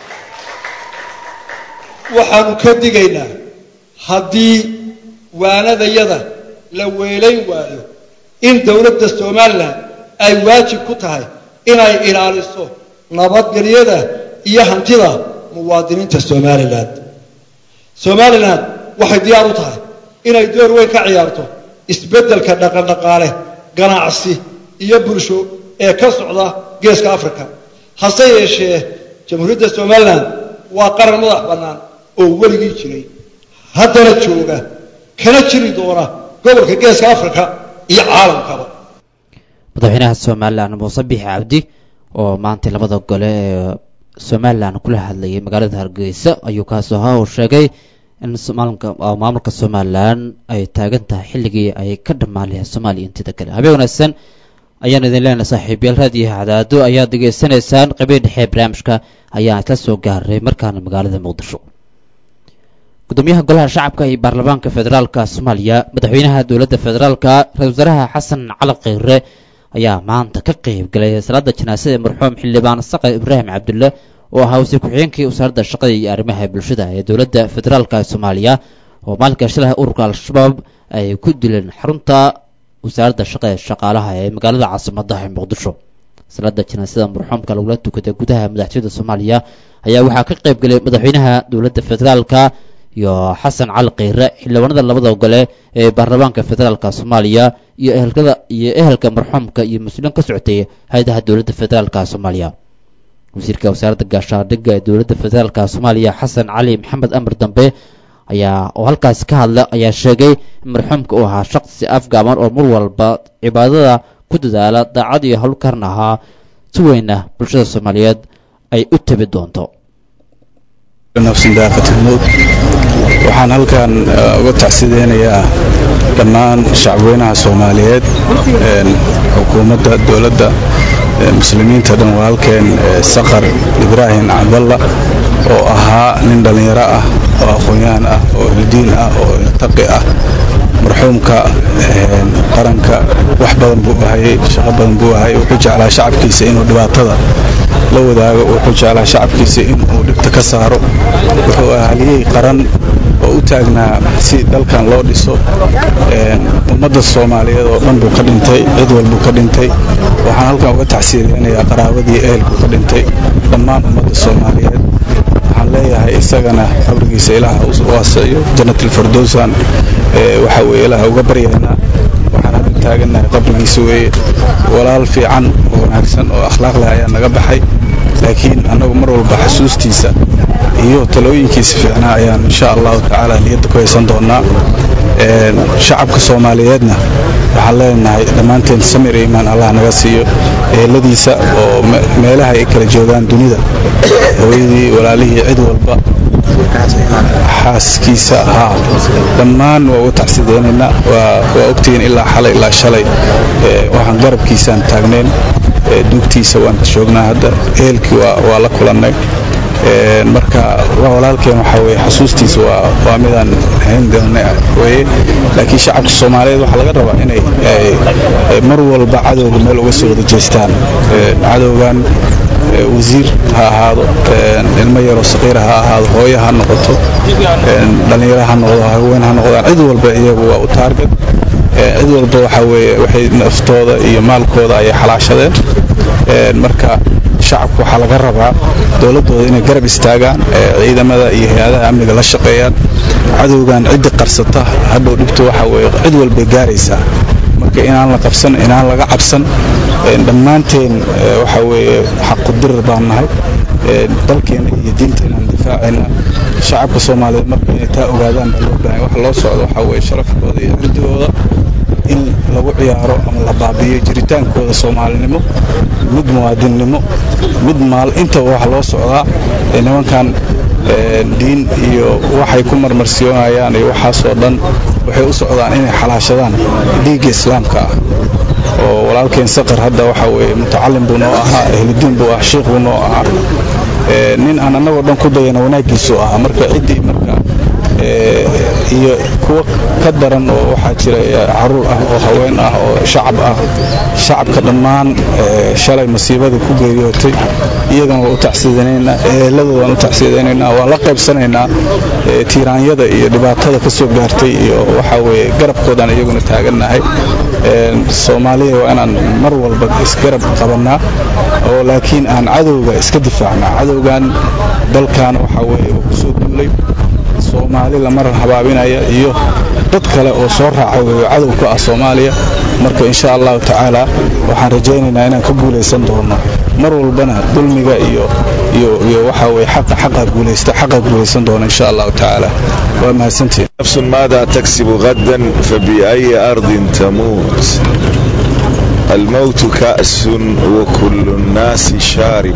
waxaanu ka digaynaa haddii waanadayada la weelayn waayo in dowladda somalilan ay waajib ku tahay inay ilaaliso nabadgelyada iyo hantida muwaadiniinta somalilan somalilan waxay diyaar u tahay inay door weyn ka ciyaarto isbeddelka dhaqandhaqaale ganacsi iyo bulsho ee ka socda geeska africa hase yeeshee jamhuuriyadda somalilan waa qaran madax bannaan oo weligii jiray haddana jooga kana jiri doona gobolka geeska africa iyo caalamkaba madaxweynaha somalilan muuse bixi cabdi oo maanta labada gole ee somalilan kula hadlayay magaalada hargeysa ayuu kaas ahaa uu sheegay in maamulka somalilan ay taagan tahay xilligii ay ka dhammaan lahayd soomaaliya intida kale habeen wanaagsan ayaan idin leenahay saaxiibayaal raadiyo hadaado ayaad degeysanaysaan qabiil dhexe barnaamijka ayaan isla soo gaaray markaana magaalada muqdisho gudoomiyaha golaha shacabka iyo baarlamaanka federaalka soomaaliya madaxweynaha dowladda federaalka ra-isul wasaaraha xasan cali kheyre ayaa maanta ka qeyb galay salaada janaasada ee marxuum xildhibaan saqar ibraahim cabdulle oo ahaa wasiir ku-xigeenkii wasaaradda shaqada iyo arrimaha bulshada ee dowladda federaalka soomaaliya oo maalinka shilaha ururka al-shabaab ay ku dileen xarunta wasaaradda shaqada ee shaqaalaha ee magaalada caasimadda ee muqdisho salaada janaasada marxuumka lagula tukaday gudaha madaxtooyada soomaaliya ayaa waxaa ka qayb galay madaxweynaha dowladda federaalka iyo xasan cali kheyre xildhibaanada labada gole ee baarlamaanka federaalka soomaaliya iyo ehelkada iyo ehelka marxuumka iyo mas-uuliin ka socotay hay-adaha dowladda federaalka soomaaliya wasiirka wasaaradda gaashaandhigga ee dowladda federaalka soomaaliya xasan cali maxamed amar dambe ayaa oo halkaasi ka hadla ayaa sheegay in marxuumka uu ahaa shaqsi afgaaban oo mar walba cibaadada ku dadaala daacad iyo howlkaran ahaa si weyna bulshada soomaaliyeed ay u tabi doonto nafsin daaqatilmowd waxaan halkan uga tacsideynayaa dhammaan shacabweynaha soomaaliyeed xukuumadda dowladda muslimiinta dhan walaalkeen saqar ibraahim cabdalla oo ahaa nin dhallinyaro ah oo aqoon-yahan ah oo ildiin ah oo iltaqi ah marxuumka qaranka wax badan buu ahayey shaqo badan buu ahayey wuxuu jeclaa shacabkiisa inuu dhibaatada la wadaago wuxuu jeclaa shacabkiisa inuu dhibta ka saaro wuxuu ahaliyey qaran oo u taagnaa si dalkan loo dhiso ummadda soomaaliyeed oo dhan buu ka dhintay cid walbuu ka dhintay waxaan halkan uga tacsiriyanayaa qaraabadii ehelku ka dhintay dhammaan ummadda soomaaliyeed waxaan leeyahay isagana qabrigiisa ilaaha u waasaciyo jannatilfardowsan waxa weye ilaaha uga baryaynaa waxaan hadda taagannahay qabrigiisa weeye walaal fiican oo wanaagsan oo akhlaaq leh ayaa naga baxay laakiin annagu mar walba xasuustiisa iyo talooyinkiisa fiicnaa ayaan insha allahu tacaala niyadda ku haysan doonaa shacabka soomaaliyeedna waxaan leenahay dhammaanteen samir iyo imaan allah naga siiyo eheladiisa oo meelaha ay kala joogaan dunida hooyadii walaalihii cid walba xaaskiisa haa dhammaan waa uga tacsideynaynaa waa ogtihiin ilaa xalay ilaa shalay waxaan garabkiisaan taagneen duugtiisa waan joognaa hadda ehelkii waa la kulannay marka walaalkeen waxaa weye xasuustiisa waa midaan hayn doonay weye laakiin shacabka soomaaliyeed waxaa laga rabaa inay mar walba cadowga meel uga soo wada jeestaan cadowgan wasiir ha ahaado ilmo yaroo saqiira ha ahaado hooyo ha noqoto dhallinyaro ha noqdo haween ha noqdaan cid walba iyagu waa u taarget cid walba waxaa weeye waxay naftooda iyo maalkooda ayay xalaashadeen marka shacabku waxaa laga rabaa dowladdooda inay garab istaagaan ciidamada iyo hay-adaha amniga la shaqeeyaan cadowgan ciddi qarsata hadhow dhibtu waxa weye cid walbay gaaraysaa marka inaan la qabsan inaan laga cabsan dhammaanteen waxa weeye xaqudirir baan nahay dalkeena iyo diinta inaan difaacayna shacabka soomaaliyeed marka inay taa ogaadaan baa loo baahay waxa loo socdo waxaa weeye sharafkooda iyo cirdigooda in lagu ciyaaro ama la baabiyo jiritaankooda soomaalinimo mid muwaadinnimo mid maal intaba waxa loo socdaa nimankan diin iyo waxay ku marmarsiyoonayaan iyo waxaasoo dhan waxay u socdaan inay xalaashadaan dhiigga islaamka ah oo walaalkeen saqar hadda waxa weeye mutacalim buu noo ahaa ehludiin buu ah sheikh buu noo ahaa nin aan annagoo dhan ku dayana wanaaggiisu ahaa marka ciddii marka iyo kuwo ka daran oo waxaa jira caruur ah oo haween ah oo shacab ah shacabka dhammaan shalay masiibadii ku geeriyootay iyagana waa u tacsiidanaynaa eheladooda waan u tacsiidanaynaa waan la qaybsanaynaa tiiraanyada iyo dhibaatada ka soo gaartay iyo waxaa weeye garabkoodaan iyaguna taagannahay soomaaliya waa inaan mar walba isgarab qabannaa oo laakiin aan cadowga iska difaacnaa cadowgan dalkan waxaa weeye uu kusoo duulay soomaali lamar habaabinaya iyo dad kale oo soo raaca weeyo cadow ku ah soomaaliya marka insha allahu tacaala waxaan rajaynaynaa inaan ka guulaysan doono mar walbana dulmiga iyo iyo iyo waxaa weye xaqa xaqa guulaysta xaqa guulaysan doono insha allahu tacaala waa mahadsantihin نفس ماذا تكسب غدا فبأي أرض تموت الموت كأس وكل الناس شارب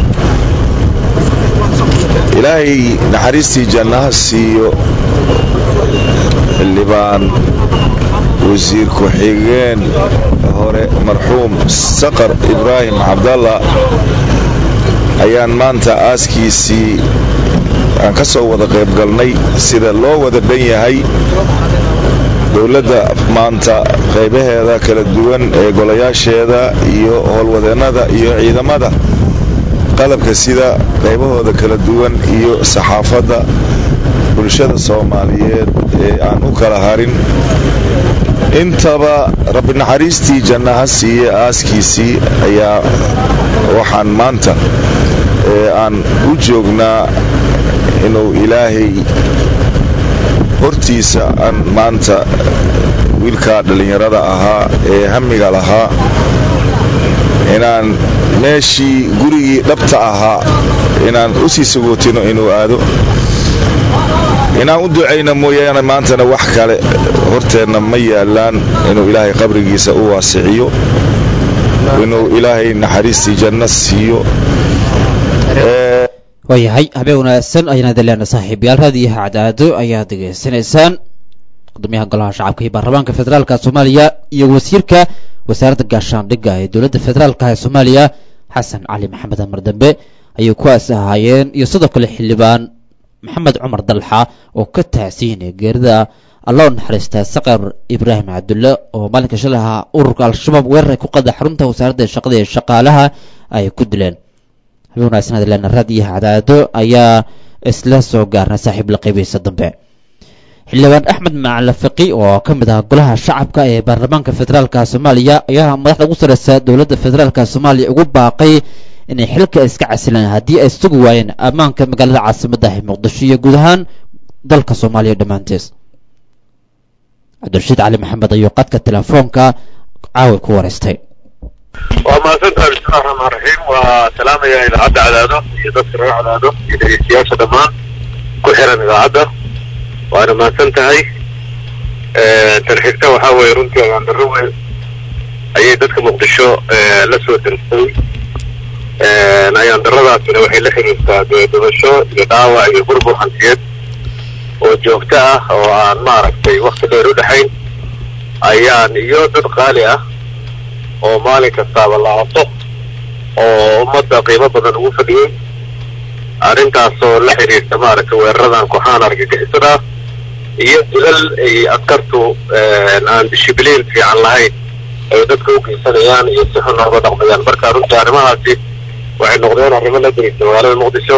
ilaahay naxariistii jannaha siiyo xildhibaan wasiir ku-xigeen hore marxuum saqar ibraahim cabdalla ayaan maanta aaskiisii aan ka soo wada qayb galnay sida loo wada dhan yahay dowladda maanta qaybaheeda kala duwan ee golayaasheeda iyo howlwadeennada iyo ciidamada qalabka sida qaybahooda kala duwan iyo saxaafadda bulshada soomaaliyeed ee aan u kala harin intaba rabbi naxariistii janna ha siiye aaskiisii ayaa waxaan maanta aan u joognaa inuu ilaahay hortiisa aan maanta wiilkaa dhallinyarada ahaa ee hamiga lahaa inaan meeshii gurigii dhabta ahaa inaan u sii sagootino inuu aado inaan u ducayna mooyaane maantana wax kale horteenna ma yaallaan inuu ilaahay qabrigiisa u waasiciyo inuu ilaahay naxariistii janno siiyo waayahay habeen wanaagsan ayaan idin leena saaxiibayaal raadiyaha cadaado ayaad degeysanaysaan gudoomiyaha golaha shacabka iyo baarlamaanka federaalka soomaaliya iyo wasiirka wasaaradda gaashaandhigga ee dowladda federaalka ee soomaaliya xasan cali maxamed amar dambe ayay kuwaas ahaayeen iyo sidoo kale xildhibaan maxamed cumar dalxa oo ka taasiinaya geerida alloo naxariista saqar ibraahim cabdulle oo maalinka shalay ahaa ururka al-shabaab weerar ay ku qada xarunta wasaaradda shaqada ee shaqaalaha ay ku dileen habeen wanaagsan adleena raadiyaha cadaado ayaa isla soo gaarnay saaxiib la qaybaysa dambe xildhibaan axmed macala fiqi oo ka mid ah golaha shacabka ee baarlamaanka federaalka soomaaliya ayaa madaxda ugu sareysa dowladda federaalka soomaaliya ugu baaqay inay xilka iska casilaan haddii ay sugi waayeen ammaanka magaalada caasimadda ah muqdisho iyo guud ahaan dalka soomaaliya dhammaantees cabdirashiid cali maxamed ayuu qadka telefoonka caawi ku wareystay waa mahadsantahay bismillahi raxmaan raxiim waa salaamaya idaacadda cadaado iyo dadka reer cadaado iyo dhegeystayaasha dhammaan ku xiran idaacadda waana mahadsan tahay tan xigta waxaa weeye runtii agaandaro weyn ayay dadka muqdisho la soo diristay ayaandaradaasina waxay la xiriirtaa dabasho iyo dhaawac iyo burbur hantiyeed oo joogto ah oo aan maaragtay wakti dheer u dhexayn ayaan iyo dad qaali ah oo maalin kastaaba la aaso oo ummadda qiimo badan ugu fadhiyey arrintaasoo la xiriirta maaragtay weeraradan kooxaan argagixisada iyo dilal ay askartu aan dishibliin fiican lahayn ay dadka u geysanayaan iyo si xun nooga dhaqmayaan marka runtii arrimahaasi waxay noqdeen arrimo la dirisa magaalada muqdisho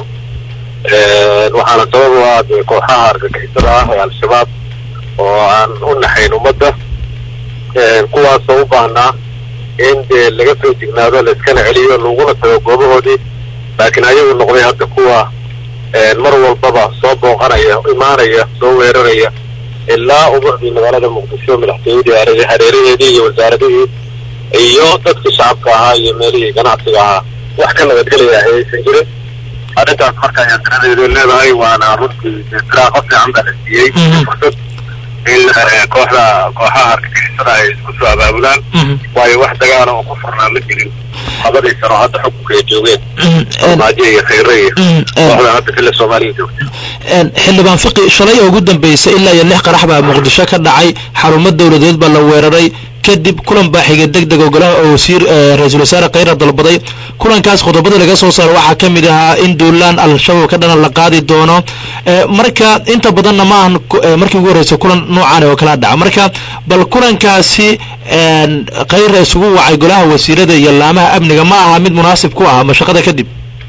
waxaana sabab u ah dee kooxaha argagixisada ah ee al-shabaab oo aan u naxayn ummadda kuwaasoo u baahnaa in dee laga soo jignaado laiskana celiyo laguna tago goobahoodii laakiin ayagu noqday hadda kuwa mar walbaba soo booqanaya imaanaya soo weeraraya ilaa ubucdii magaalada muqdisho madaxtooyadii hareeraheedii iyo wasaaradihii iyo dadkii shacabka ahaa iyo meelihii ganacsiga ahaa wax ka nabadgelaya ayaysan jirin arrintaas marka ayaa daradeedu leedahay waana runtii firaaqo fiican baa la siiyey fursad in kooxda kooxaha argagixisada ay isku soo abaabulaan waayo wax dagaala oo ku furnaa ma jirin labadii sano hadda xukunka ay joogeen maajo iyo khayre iyo kooxda hadda fila soomaaliya joogta xildhibaan fiqi shalay oo ugu dambeysay ilaa iyo lix qarax baa muqdisho ka dhacay xarumo dowladeed baa la weeraray kadib kulan baa xigay deg deg oo golaha oo wasiir ra-iisul wasaare khayra dalbaday kulankaas qodobada laga soo saaro waxaa ka mid ahaa in duulaan al-shabaab ka dhana la qaadi doono marka inta badanna ma ahan markii ugu horreysay kulan noocan oo kala dhaca marka bal kulankaasi khayra isugu wacay golaha wasiirada iyo laamaha amniga ma aha mid munaasib ku ah mashaqada kadib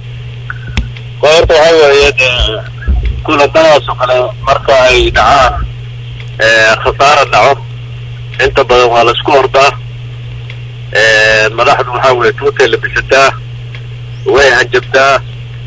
horta waxaa weeye kulanadaas oo kale marka ay dhacaan khasaara dhaco inta badan waa la isku ordaa madaxdu waxaa weeye tuutay la bisataa way hanjabtaa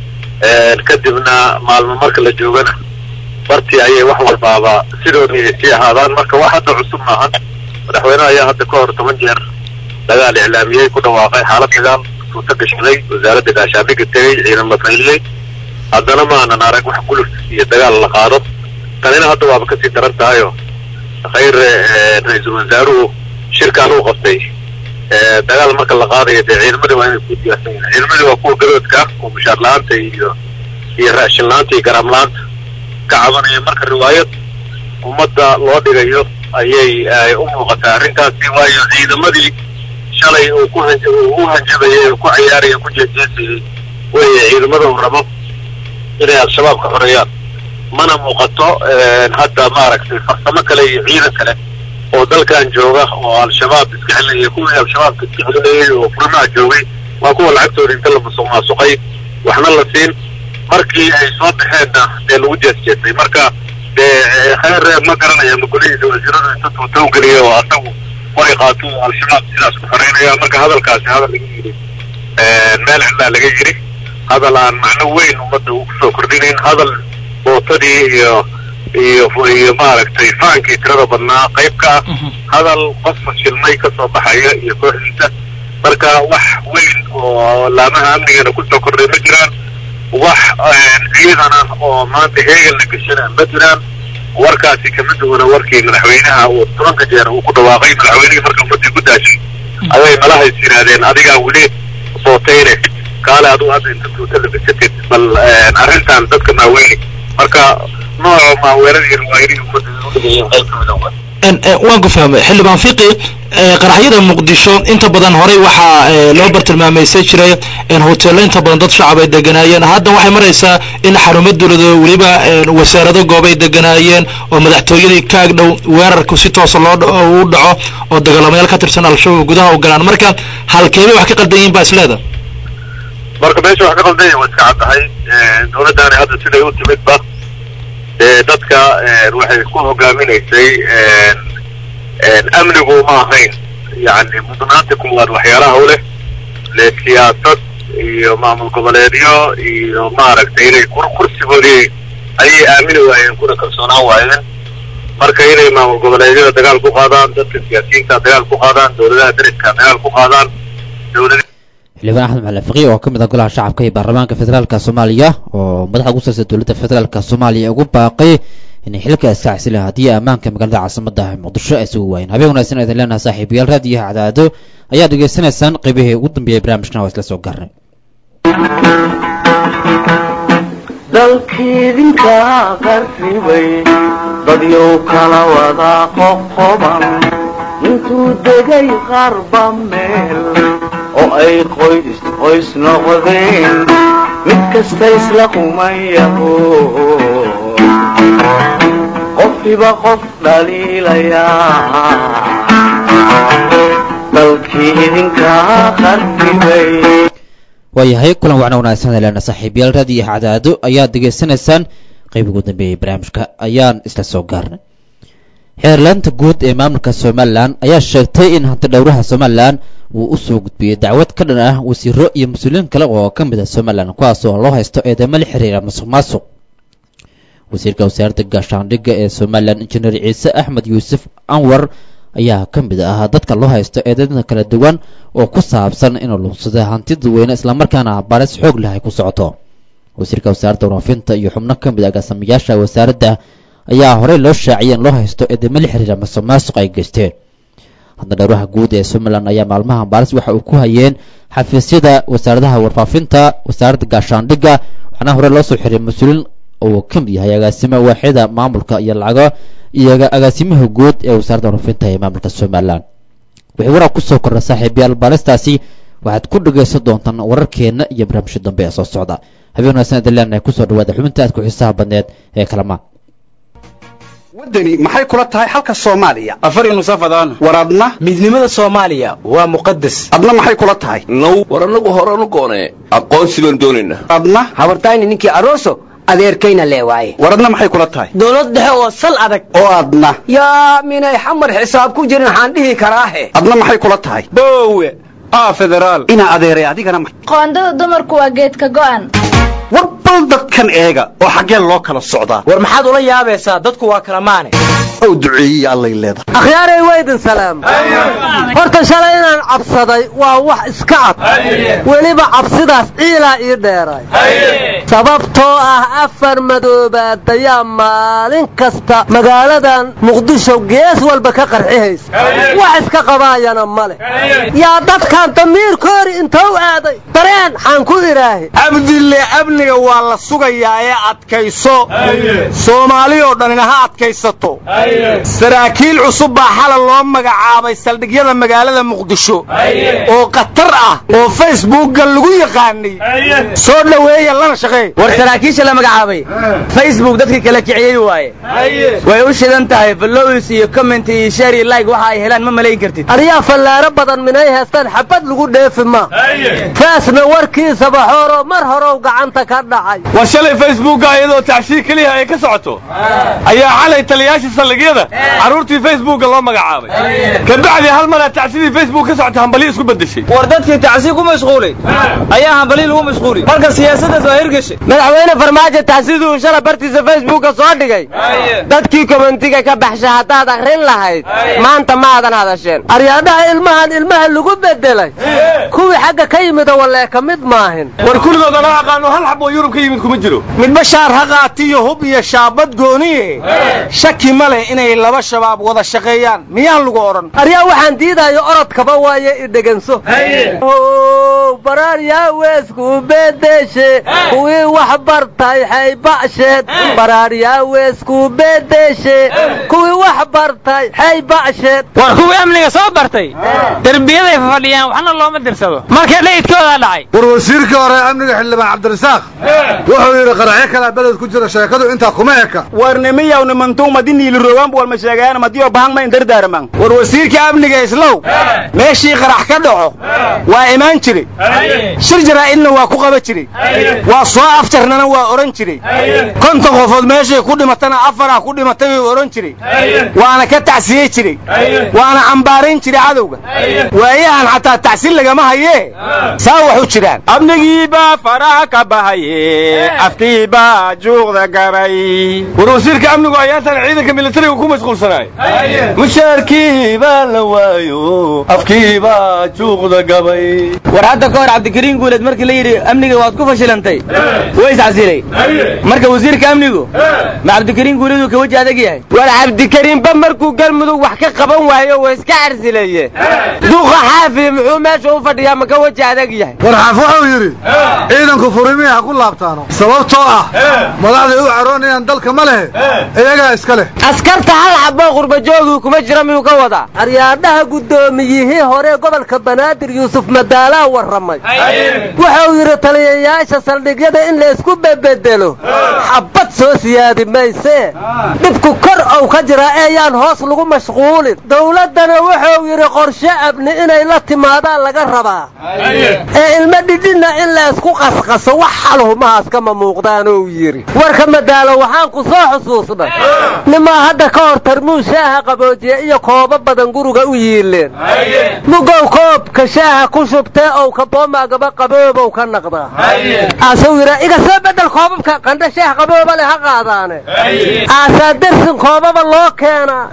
kadibna maalmo marka la joogana bartii ayay wax walbaaba sidoodii ay sii ahaadaan marka wax hadda cusub maahan madaxweyneha ayaa hadda ka hor toban jeer dagaal iclaamiyey ku dhawaaqay xaalad dagaal tuuto gashaday wasaaradda gaashaandhigga tegey ciidamo fayliyey haddana maanan arag wax guluf iyo dagaal la qaado tanina hadda waaba kasii daran tahayoo khayre ra-iisul wasaaruhu shirkaan uu qabtay dagaal marka la qaadayo dee ciidamadii waa inay ku diyaarsan yihiin ciidamadii waa kuwa gadoodka oo mushaar la-aanta iyo iyo raashin la-aanta iyo garaam la-aanta ka cabanaya marka riwaayad ummadda loo dhigayo ayay ay u muuqataa arrintaasi waayo ciidamadii shalay uu ku han uu u hanjabayay oo ku cayaaraya ku jeejeesayay weeye ciidamada uu rabo inay al-shabaab ka xoreeyaan mana muuqato hadda maaragtay farsamo kale iyo ciidan kale oo dalkan jooga oo al-shabaab iska celinaya kuwii al-shabaabka iska celinayay oo furmaha joogay waa kuwa lacagtooda inta la musuq maasuqay waxna la siin markii ay soo baxeenna dee lagu jeesjeestay marka dee khayr ma garanaya ma golihiisa wasiiradu inta tuuta u geliya oo asagu way qaato al-shabaab sidaas ku xoreynaya marka hadalkaasi hadal laga yidhi meel cidlaa laga yidhi hadal aan macno weyn ummadda uu kusoo kordhinayn hadal bootadii iyo iyo iyo maaragtay faankii tirada badnaa qayb ka ah hadal qof fashilmay ka soo baxaya iyo kooxdiisa marka wax weyn oo laamaha amnigana kusoo kordhay ma jiraan wax ciidan ah oo maanta heegan la geshana ma jiraan warkaasi kama duwana warkii madaxweynaha uu tobanka jeer uu ku dhawaaqay madaxweynihii marka ummadii ku daashay ayay malahays yidhaahdeen adigaa weli sootayne kaale aduu hadda inta tuuta la besatid bal arrintan dadka maaweyni marka nooca maaweeradii riwaayadihii ummadda u dhigayeen qayb kamid ah waan ku fahmay xildhibaan fiqi qaraxyada muqdisho inta badan horey waxaa loo bartilmaamaysan jiray hoteello inta badan dad shacab ay deganaayeen hadda waxay maraysaa in xarumo dowlado weliba wasaarado goobay deganaayeen oo madaxtooyadii ka agdhow weerarku si toosa loo u dhaco oo dagaalamayaal ka tirsan al-shabaab gudaha u galaan marka halkeebay wax ka qaldan yihiin baa isleeda marka meesha wax ka qaldanya waa iska caddahay dowladdaani hadda siday u timidba dee dadka waxay ku hogaaminaysay amnigu ma ahayn yani mudnaanta kuwaad waxyaalaha u leh le siyaasad iyo maamul goboleedyo iyo maaragtay inay kursigoodii ayay aamini waayeen kuna kalsoonaan waayeen marka inay maamul goboleedyada dagaal ku qaadaan dadka siyaasiyiinta dagaal ku qaadaan dowladaha dariska dagaal ku qaadaan dowlada xildhibaan axmed maxamed fiqi oo ka mid ah golaha shacabka iyo baarlamaanka federaalka soomaaliya oo madaxa ugu sarsa dowladda federaalka soomaaliya ugu baaqay inay xilka iska casilaan haddii ammaanka magaalada caasimada muqdisho ay sugu waayeen habeen wanaagsan idin leenaha saaxiibayaal raadiyaha cadaado ayaad dhegaysanaysaan qaybihii ugu dambeeyay barnaamijkan waa isla soo gaarnay dalkiidinka qarribay dadyow kala wada qoqoban intuu degay qarba meel oo ay qoys qoys noqdeen mid kasta isla qumayaho qofkiba qof dhaliilayaa dalkii idinkaa qarribay waayahay kulan wacna wanaagsan leena saaxiibayaal raadiyo cadaado ayaad degaysanaysaan qayb ugu dambeeyay barnaamijka ayaan isla soo gaarnay xeerlaanta guud ee maamulka somalilan ayaa sheegtay in hanti dhowraha somalilan uu u soo gudbiyey dacwad ka dhan ah wasiiro iyo mas-uuliyiin kale oo ka mid ah somalilan kuwaas oo loo haysto eedeymo la xiriira masuq maasuq wasiirka wasaaradda gaashaandhigga ee somalilan injineer ciise axmed yuusuf anwar ayaa ka mid ah dadka loo haysto eedeyada kala duwan oo ku saabsan inuu lugsada hanti dadweyne islamarkaana baris xoog leh ay ku socoto wasiirka wasaaradda waraafinta iyo xubno ka mid ah gaasamayaasha wasaaradda ayaa horey loo shaaciyay in loo haysto eedeymo la xiriira masuq maasuq ay geysteen hadda dhowraha guud ee somalilan ayaa maalmaha baaris waxa uu ku hayeen xafiisyada wasaaradaha warfaafinta wasaaradda gaashaandhigga waxaana hore loo soo xiray mas-uuliin uu ka mid yahay agaasimo waaxida maamulka iyo lacago iyo agaasimaha guud ee wasaaradda warfaafinta ee maamulka somalilan wixii warar kusoo kordha saaxiibayaal baaristaasi waxaad ku dhagaysan doontaan wararkeena iyo barnaamijka dambe ee soo socda habeen wanaagsan idin leenahay kusoo dhawaada xubinta aad ku xiisaha badneed ee kalamaan waddani maxay kula tahay xalka soomaaliya afar nusafadaan war adna midnimada soomaaliya waa muqadas adna maxay kula tahay now war annagu horanu goonee aqoonsi baan doonaynaa adna habartayni ninkii aroso adeerkayna lee waaye war adna maxay kula tahay dowlad dhexe oo sal adag oo adna yaa minay xamar xisaab ku jirin waxaan dhihi karaahe adna maxay kula tahay boowe aa federaal inaa adeeray adigana qoondada dumarku waa geedka go'an war bal dadkan eega oo xaggeen loo kala socdaa war maxaad ula yaabaysaa dadku waa kala maane ow duceeyey allay leedahay akhyaaray waydin salaam horta shalay inaan cabsaday waa wax iska cad weliba cabsidaas ciilaa ii dheeray sababtoo ah afar madoobaad ayaa maalin kasta magaaladan muqdisho gees walba ka qarxihaysa wax iska qabaayana ma leh yaa dadkan damiirkoori intou aaday dareen xaan ku idhaahi cabdille amniga waa la sugayaa ee adkayso soomaali oo dhanina ha adkaysato saraakiil cusub baa xalay loo magacaabay saldhigyada magaalada muqdisho oo khatar ah oo facebookga lagu yaqaanay soo dhoweeya lana shaqeey war saraakiisha la magacaabay facebook dadkii kala kiciyey waaye way u shidan tahay followers iyo comment iyo share iyo like waxa ay helaan ma malayn kartid aryaa fallaaro badan minay heestaan xabad lagu dheefi ma faasna warkiisaba xooro mar horow gacanta ka dhacay war shalay facebookga iyadoo tacsiir keliya ay ka socoto ayaa xalay taliyayaasha saldhigyada carruurtii facebookga loo magacaabay kabacdi hal maraa tacsidii facebook ka socota hambali isku bedeshay war dadkii tacsiir ku mashquulay ayaa hambali lagu mashquulay marka siyaasadaas waa hirgashay madaxweyne farmaajo tacsiduu shala bartiisa facebookka soo dhigay dadkii komentiga ka baxsha haddaad akhrin lahayd maanta maadan hadasheen aryaadhaha ilmahan ilmaha lagu bedelay kuwii xagga ka yimida walee ka mid maahin war kulligood anaa aqaano hal xab oo yurub ka yimid kuma jiro midba shaar ha qaatiyo hub iyo shaabad gooniye shaki ma leh inay laba shabaab wada shaqeeyaan miyaan lagu odhan aryaa waxaan diidayo orodkaba waaye idheganso baraaryaa weesku bedeshe kuwii wax bartay xayba'sheed baraaryaa weesku bedeshe kuwii wax bartay xayba'sheed war kuwii amniga soo bartay derbiyaday fadhiyaan waxna looma dirsado marka dhayidkoodaa dhacay war wasiirkii hore amniga xildhibaan cabdirasaaq wuxuu yidhi qaraxyo kalaa beled ku jira sheekadu intaa kuma eka warnimiyaw nimantuu madiniili rogaan bu walma sheegayan madiyo bahang ma indardaaraman war wasiirkii amniga islow meeshii qarax ka dhaco waa imaan jiray shir jaraa'idna waa ku qaba jiray waa soo afjarnana waa odhan jiray konton qofood meeshay ku dhimatana afarah ku dhimatay uu odhan jiray waana ka tacsiyey jiray waana cambaarayn jiray cadowga waayahan xataa tacsin lagama hayee saa wax u jiraan amnigiibaa faraha ka bahaye afkiibaa juuqda gabay war wasiirka amnigu ayaantan ciidanka militariga ku mashquulsanaay mushaarkiibaa la waayo afkiibaa juuqda gabay war hadda ka hor cabdikariin guuleed markii la yidhi amniga waad ku fashilantay way iscasilay marka wasiirka amnigu ma cabdikariin guuleed uu ka weji adag yahay war cabdikariinba markuu galmudug wax ka qaban waayo waa iska carsilaye duqa xaafi muxuu meesha u fadhiyaa ma ka weji adag yahay war xaaf wuxuu yidhi ciidanku furimihi ha ku laabtaano sababtoo ah madaxday u caroonayaan dalka ma lehe iyagaa iska leh askarta hal xaboo qurbajoogi kuma jira miyuu ka wadaa aryaadhaha guddoomiyihii hore gobolka banaadir yuusuf madaalaa warramay wuxuu yidhi taliyayaasha saldhigyada in la isku bebedelo xabad soo siyaadi maysee dhibku kor ow ka jira eeyaan hoos lagu mashquulin dowladdana wuxuu yidhi qorshe abni inay la timaadaan laga rabaa ee ilmo dhidhinna in la isku qasqaso wax xalhumahaas kama muuqdaanuu yidhi warka madaalo waxaan ku soo xusuusnay nimaa hadda ka hor tarmuus shaaha qaboojiye iyo koobo badan guriga u yiileen mugow koobka shaaha ku shubtee ow kaboomagaba qaboobow ka naqdaa aasuu yidhaa iga soo bedel koobabka qandha shaah qabooba leh ha qaadaane aasaa dersin koobaba loo keenaa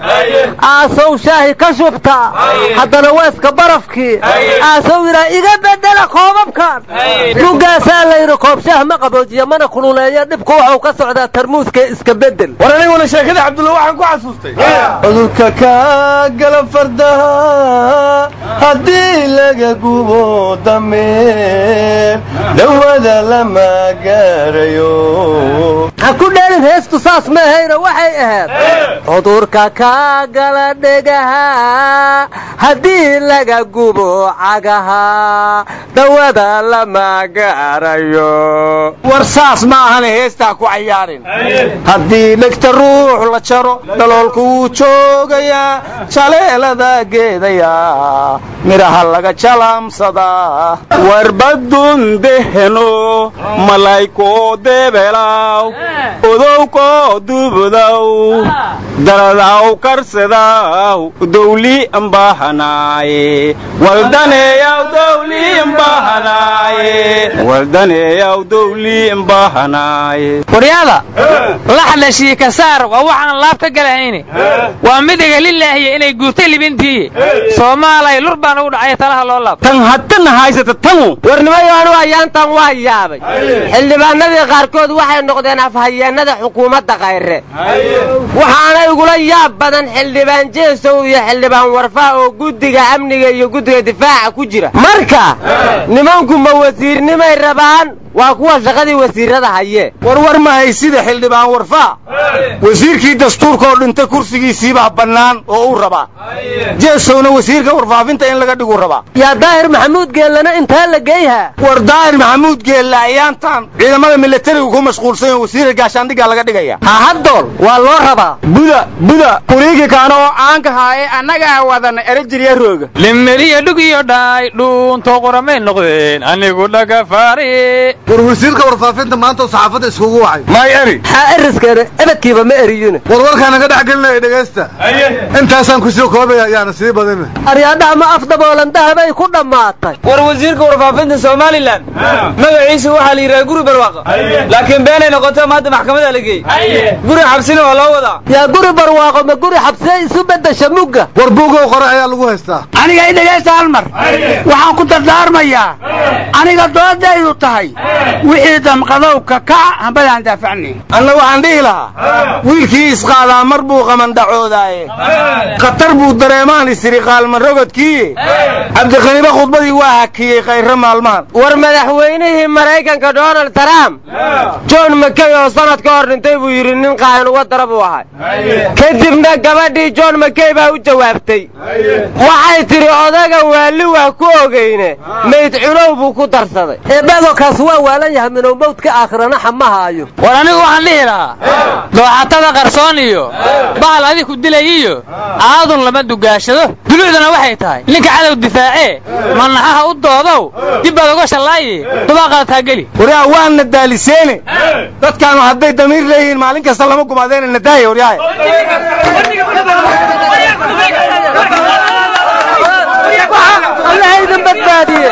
aasow shaahi ka shubtaa haddana weeska barafkii aasuu yidhaa iga bedela koobabkan mugaasaa layidhi koob shaah ma qaboojiya mana kululeeya dhibku waxuu ka socdaa tarmuuska iska bedel war aniguna sheekada cabdulla waxaan ku xasuustay cudurka kaa gala fardaha haddii laga gubo dameer dhawada lama gaarayo ha ku dheelin heestu saas maahayna waxay ahayd cudurka kaa gala dhegaha haddii laga gubo cagaha dawada lama gaarayo war saas ma ahane heestaa ku cayaarin haddii dhegta ruux la jaro dhaloolku wuu joogayaa jaleelada geedayaa midhaha laga jalaamsadaa warbadun deheno malaykoo deebelaw odowkoo dubudaw daradaw karsadaw dowli mbahanaaye waldaneeyaw dowli mbahanaaye waldaneeyaw dowli mbahanaaye waryaada laxdhashii kasaar waa waxaan laab ka galahayne waa midiga lilaahiya inay guurtay libintiiye soomaalay lur baan ugu dhacay talaha loo laab tan haddana haysata tanu warnimayoanu ayaantan waa yaabay xildhibaanadii qaarkood waxay noqdeen afhayeennada xukuumadda kayre waxaanay waxaa igula yaab badan xildhibaan jeesow iyo xildhibaan warfaa oo guddiga amniga iyo guddiga difaaca ku jira marka nimanku ma wasiirnimay rabaan waa kuwa shaqadii wasiirada haye warwar mahay sida xildhibaan warfaa wasiirkii dastuurka oo dhintay kursigiisiibaa bannaan oo uu rabaa jeesowna wasiirka warfaafinta in laga dhigu rabaa yaa daahir maxamuud geellana intaa la geeyhaa war daahir maxamuud geella ayaantan ciidamada milatariga ku mashquulsan oo wasiirka gaashaandhiggaa laga dhigaya hahadool waa loo rabaa buda buda kuriigi kaana oo caanka haaye annagaa wadana erejiriya rooga limeliya dhug iyo dhaay dhuunto qoramay noqdeen anigu dhagafaari war wasiirka warfaafinta maanta oo saxaafadda iskugu wacay may eri xaa eriskeena ebedkiiba ma eriyine warwarkaana ka dhex gelinaya dhegaysta intaasaan kusii koobaya ayaana sii badina aryaadhaha ma afdaboolan dahabay ku dhammaatay war wasiirka warfaafinta somalilan magaciisa waxaa la yidhaha guri barwaaqa laakiin beenay noqoto maanta maxkamada la geeyey guri xabsina waa loo wadaa yaa guri barwaaqo ma guri xabsiya isu beddesha mugga war buugow qore ayaa lagu haystaa aniga i dhegaysta hal mar waxaan ku dardaarmayaa aniga doodaydu tahay wixii damqadow ka kac hambadaan daafacnayn anna waxaan dhihi lahaa wiilkii isqaadaa mar buu qamandhacoodaaye khatar buu dareemaan isiri qaalman rogodkii cabdiqaniba khudbadii waa hakiyey khayro maalmahan war madaxweynihii maraykanka donald trump john makey oo sanad ka hor dhintay buu yidhi nin qaahan uga dara buu ahay kadibna gabadhii john makey baa u jawaabtay waxay tidhi odaga waali waa ku ogeyne mayd cunow buu ku darsaday eebadokaas waa waalan yahay minow mawdka aakhirana xama haayo war anigu waxaan dhihi lahaa dooxatada qarsoon iyo bahal adig ku dilay iyo aadun lama dugaashado dulucduna waxay tahay ninka cadow difaacee manaxaha u doodow dib baad uga shallaaye dubaaqaad taageli waryaa waana daaliseene dadkaanu hadday damiir leeyihiin maalin kasta lama gumaadeena nadaaya waryaahe allaha idin badbaadiye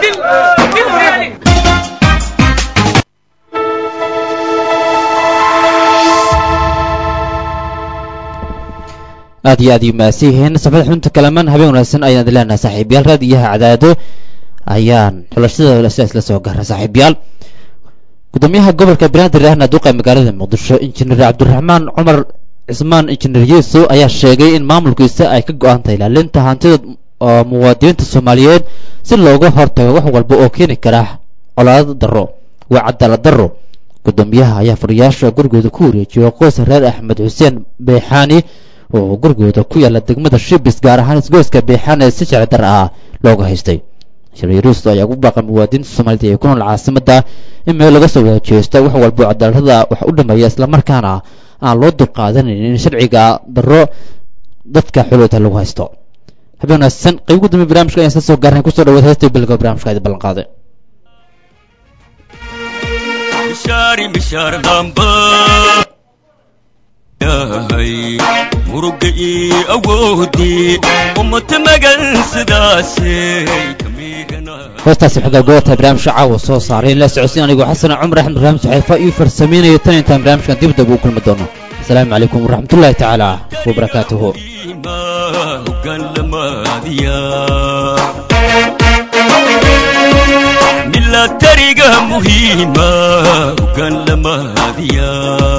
aad iyo aad yu mahadsan yihiin safada xubinta kalaman habeen wanaagsan ayaan idin leenahay saaxiibayaal raadiyaha cadaado ayaan xulashada sidaas la soo gaara saaxiibayaal gudoomiyaha gobolka banaadir ahna duqa magaalada muqdisho injineer cabdiraxmaan cumar cismaan injineer yuusuf ayaa sheegay in maamulkiisa ay ka go-an tahay ilaalinta hantida oo muwaadiniinta soomaaliyeed si looga hortago wax walba oo keeni kara colaado darro waa cadaalad darro gudoomiyaha ayaa fariyaasha gurigooda ku wareejiyay qoysa reer axmed xuseen beexaani oo gurigooda ku yaala degmada shibis gaar ahaan isgoyska beexaan ee si sharci dar ah looga haystay shariiruusto ayaa ugu baaqay muwaadiniinta soomaalida ee ku nool caasimada in meel laga soo wadajeesto wax walbo cadaaladada wax u dhameeya islamarkaana aan loo dulqaadanin in sharciga darro dadka xulooda lagu haysto habeen wanaagsan qayb ugu dambe barnaamijka ayaan isla soo gaarnay kusoo dhawaad heesta bilga barnaamijka idi ballan qaaday muruga ii awoodii ummata magan sidaasay hoostaasi xogaa goobta barnaamijka caawa soo saaray in la socodsiin anigoo xasan cumar axmed barnaamij xeefa ii farsameynaya tan intaan barnaamijkan dib dab u kulmi doono asalaamu calaykum waraxmatullaahi tacaala wabarakaatuhu milatariga muhiima ugan lamaadiya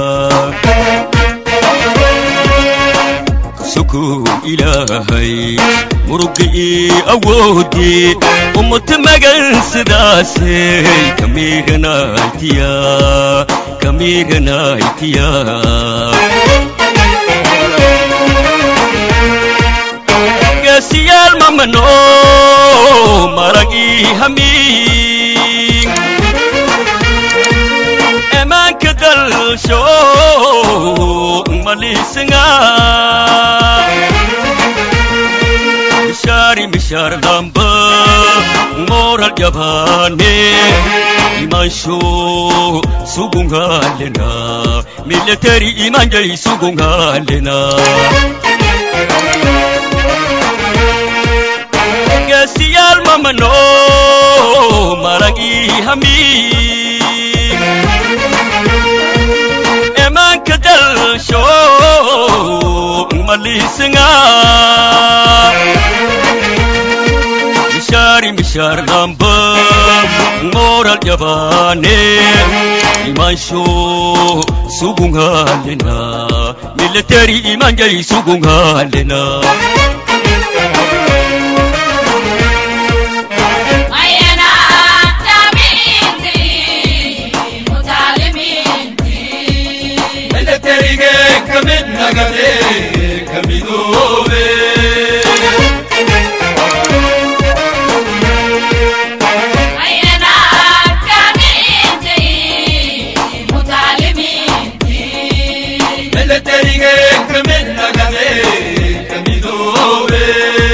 sukuun ilaahay muruga ii awoodii ummata magan sidaasay kamiiganaytiya kamiiganaytiya geesiyaal mamano marag ii hamiin emaanka dalsho malisinga mishari mishar damba moral jabane imansho sugungalena military imanjay sugungalena gesiyal mamano maragi hami emanka dalsho malisinga mishari mishar damba moral jabane imansho sugungalena military imanjay sugungalena militariga kamid nagade kamidoobe militariga kamid nagade kamidoobe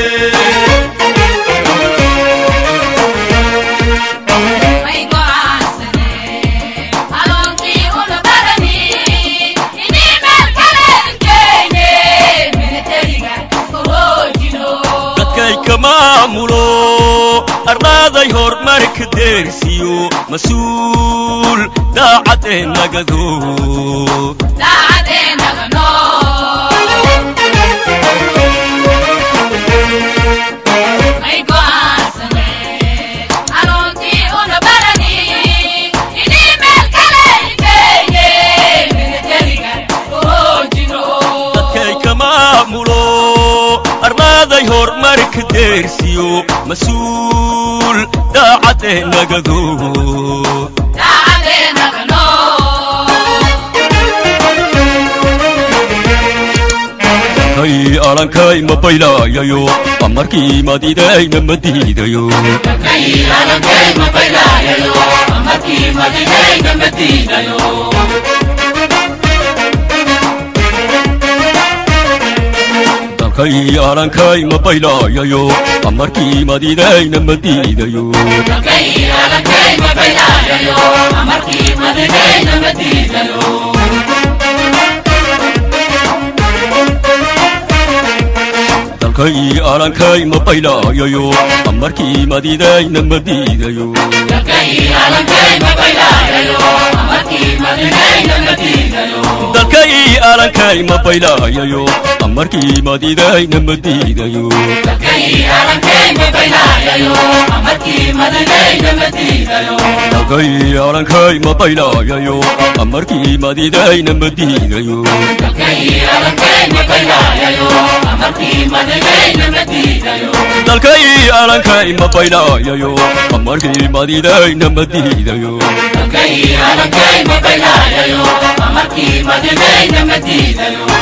dadkay ka maamulo ardaaday horumarka deersiyo mas-uul daacadee nagado dadkay ka maamulo ardaaday horumarka deersiyo mas-uul daacadee nagado kay alankay ma baylaayayo amarkii madidayna ma diidayo dalkay alankay ma baylaayayo amarkii madidayna ma diidayo dalkay alankay ma baylaayayo amarkii madidayna ma diidayo dalkay alankay ma baylaayayo amarkii madidayna ma diidayo dalkay alankay ma baylaayayo amarkii madidayna ma diidayo dalkay alankay ma baylaayayo amarkii madidayna ma diidayo Amarkii madinayna ma diidayo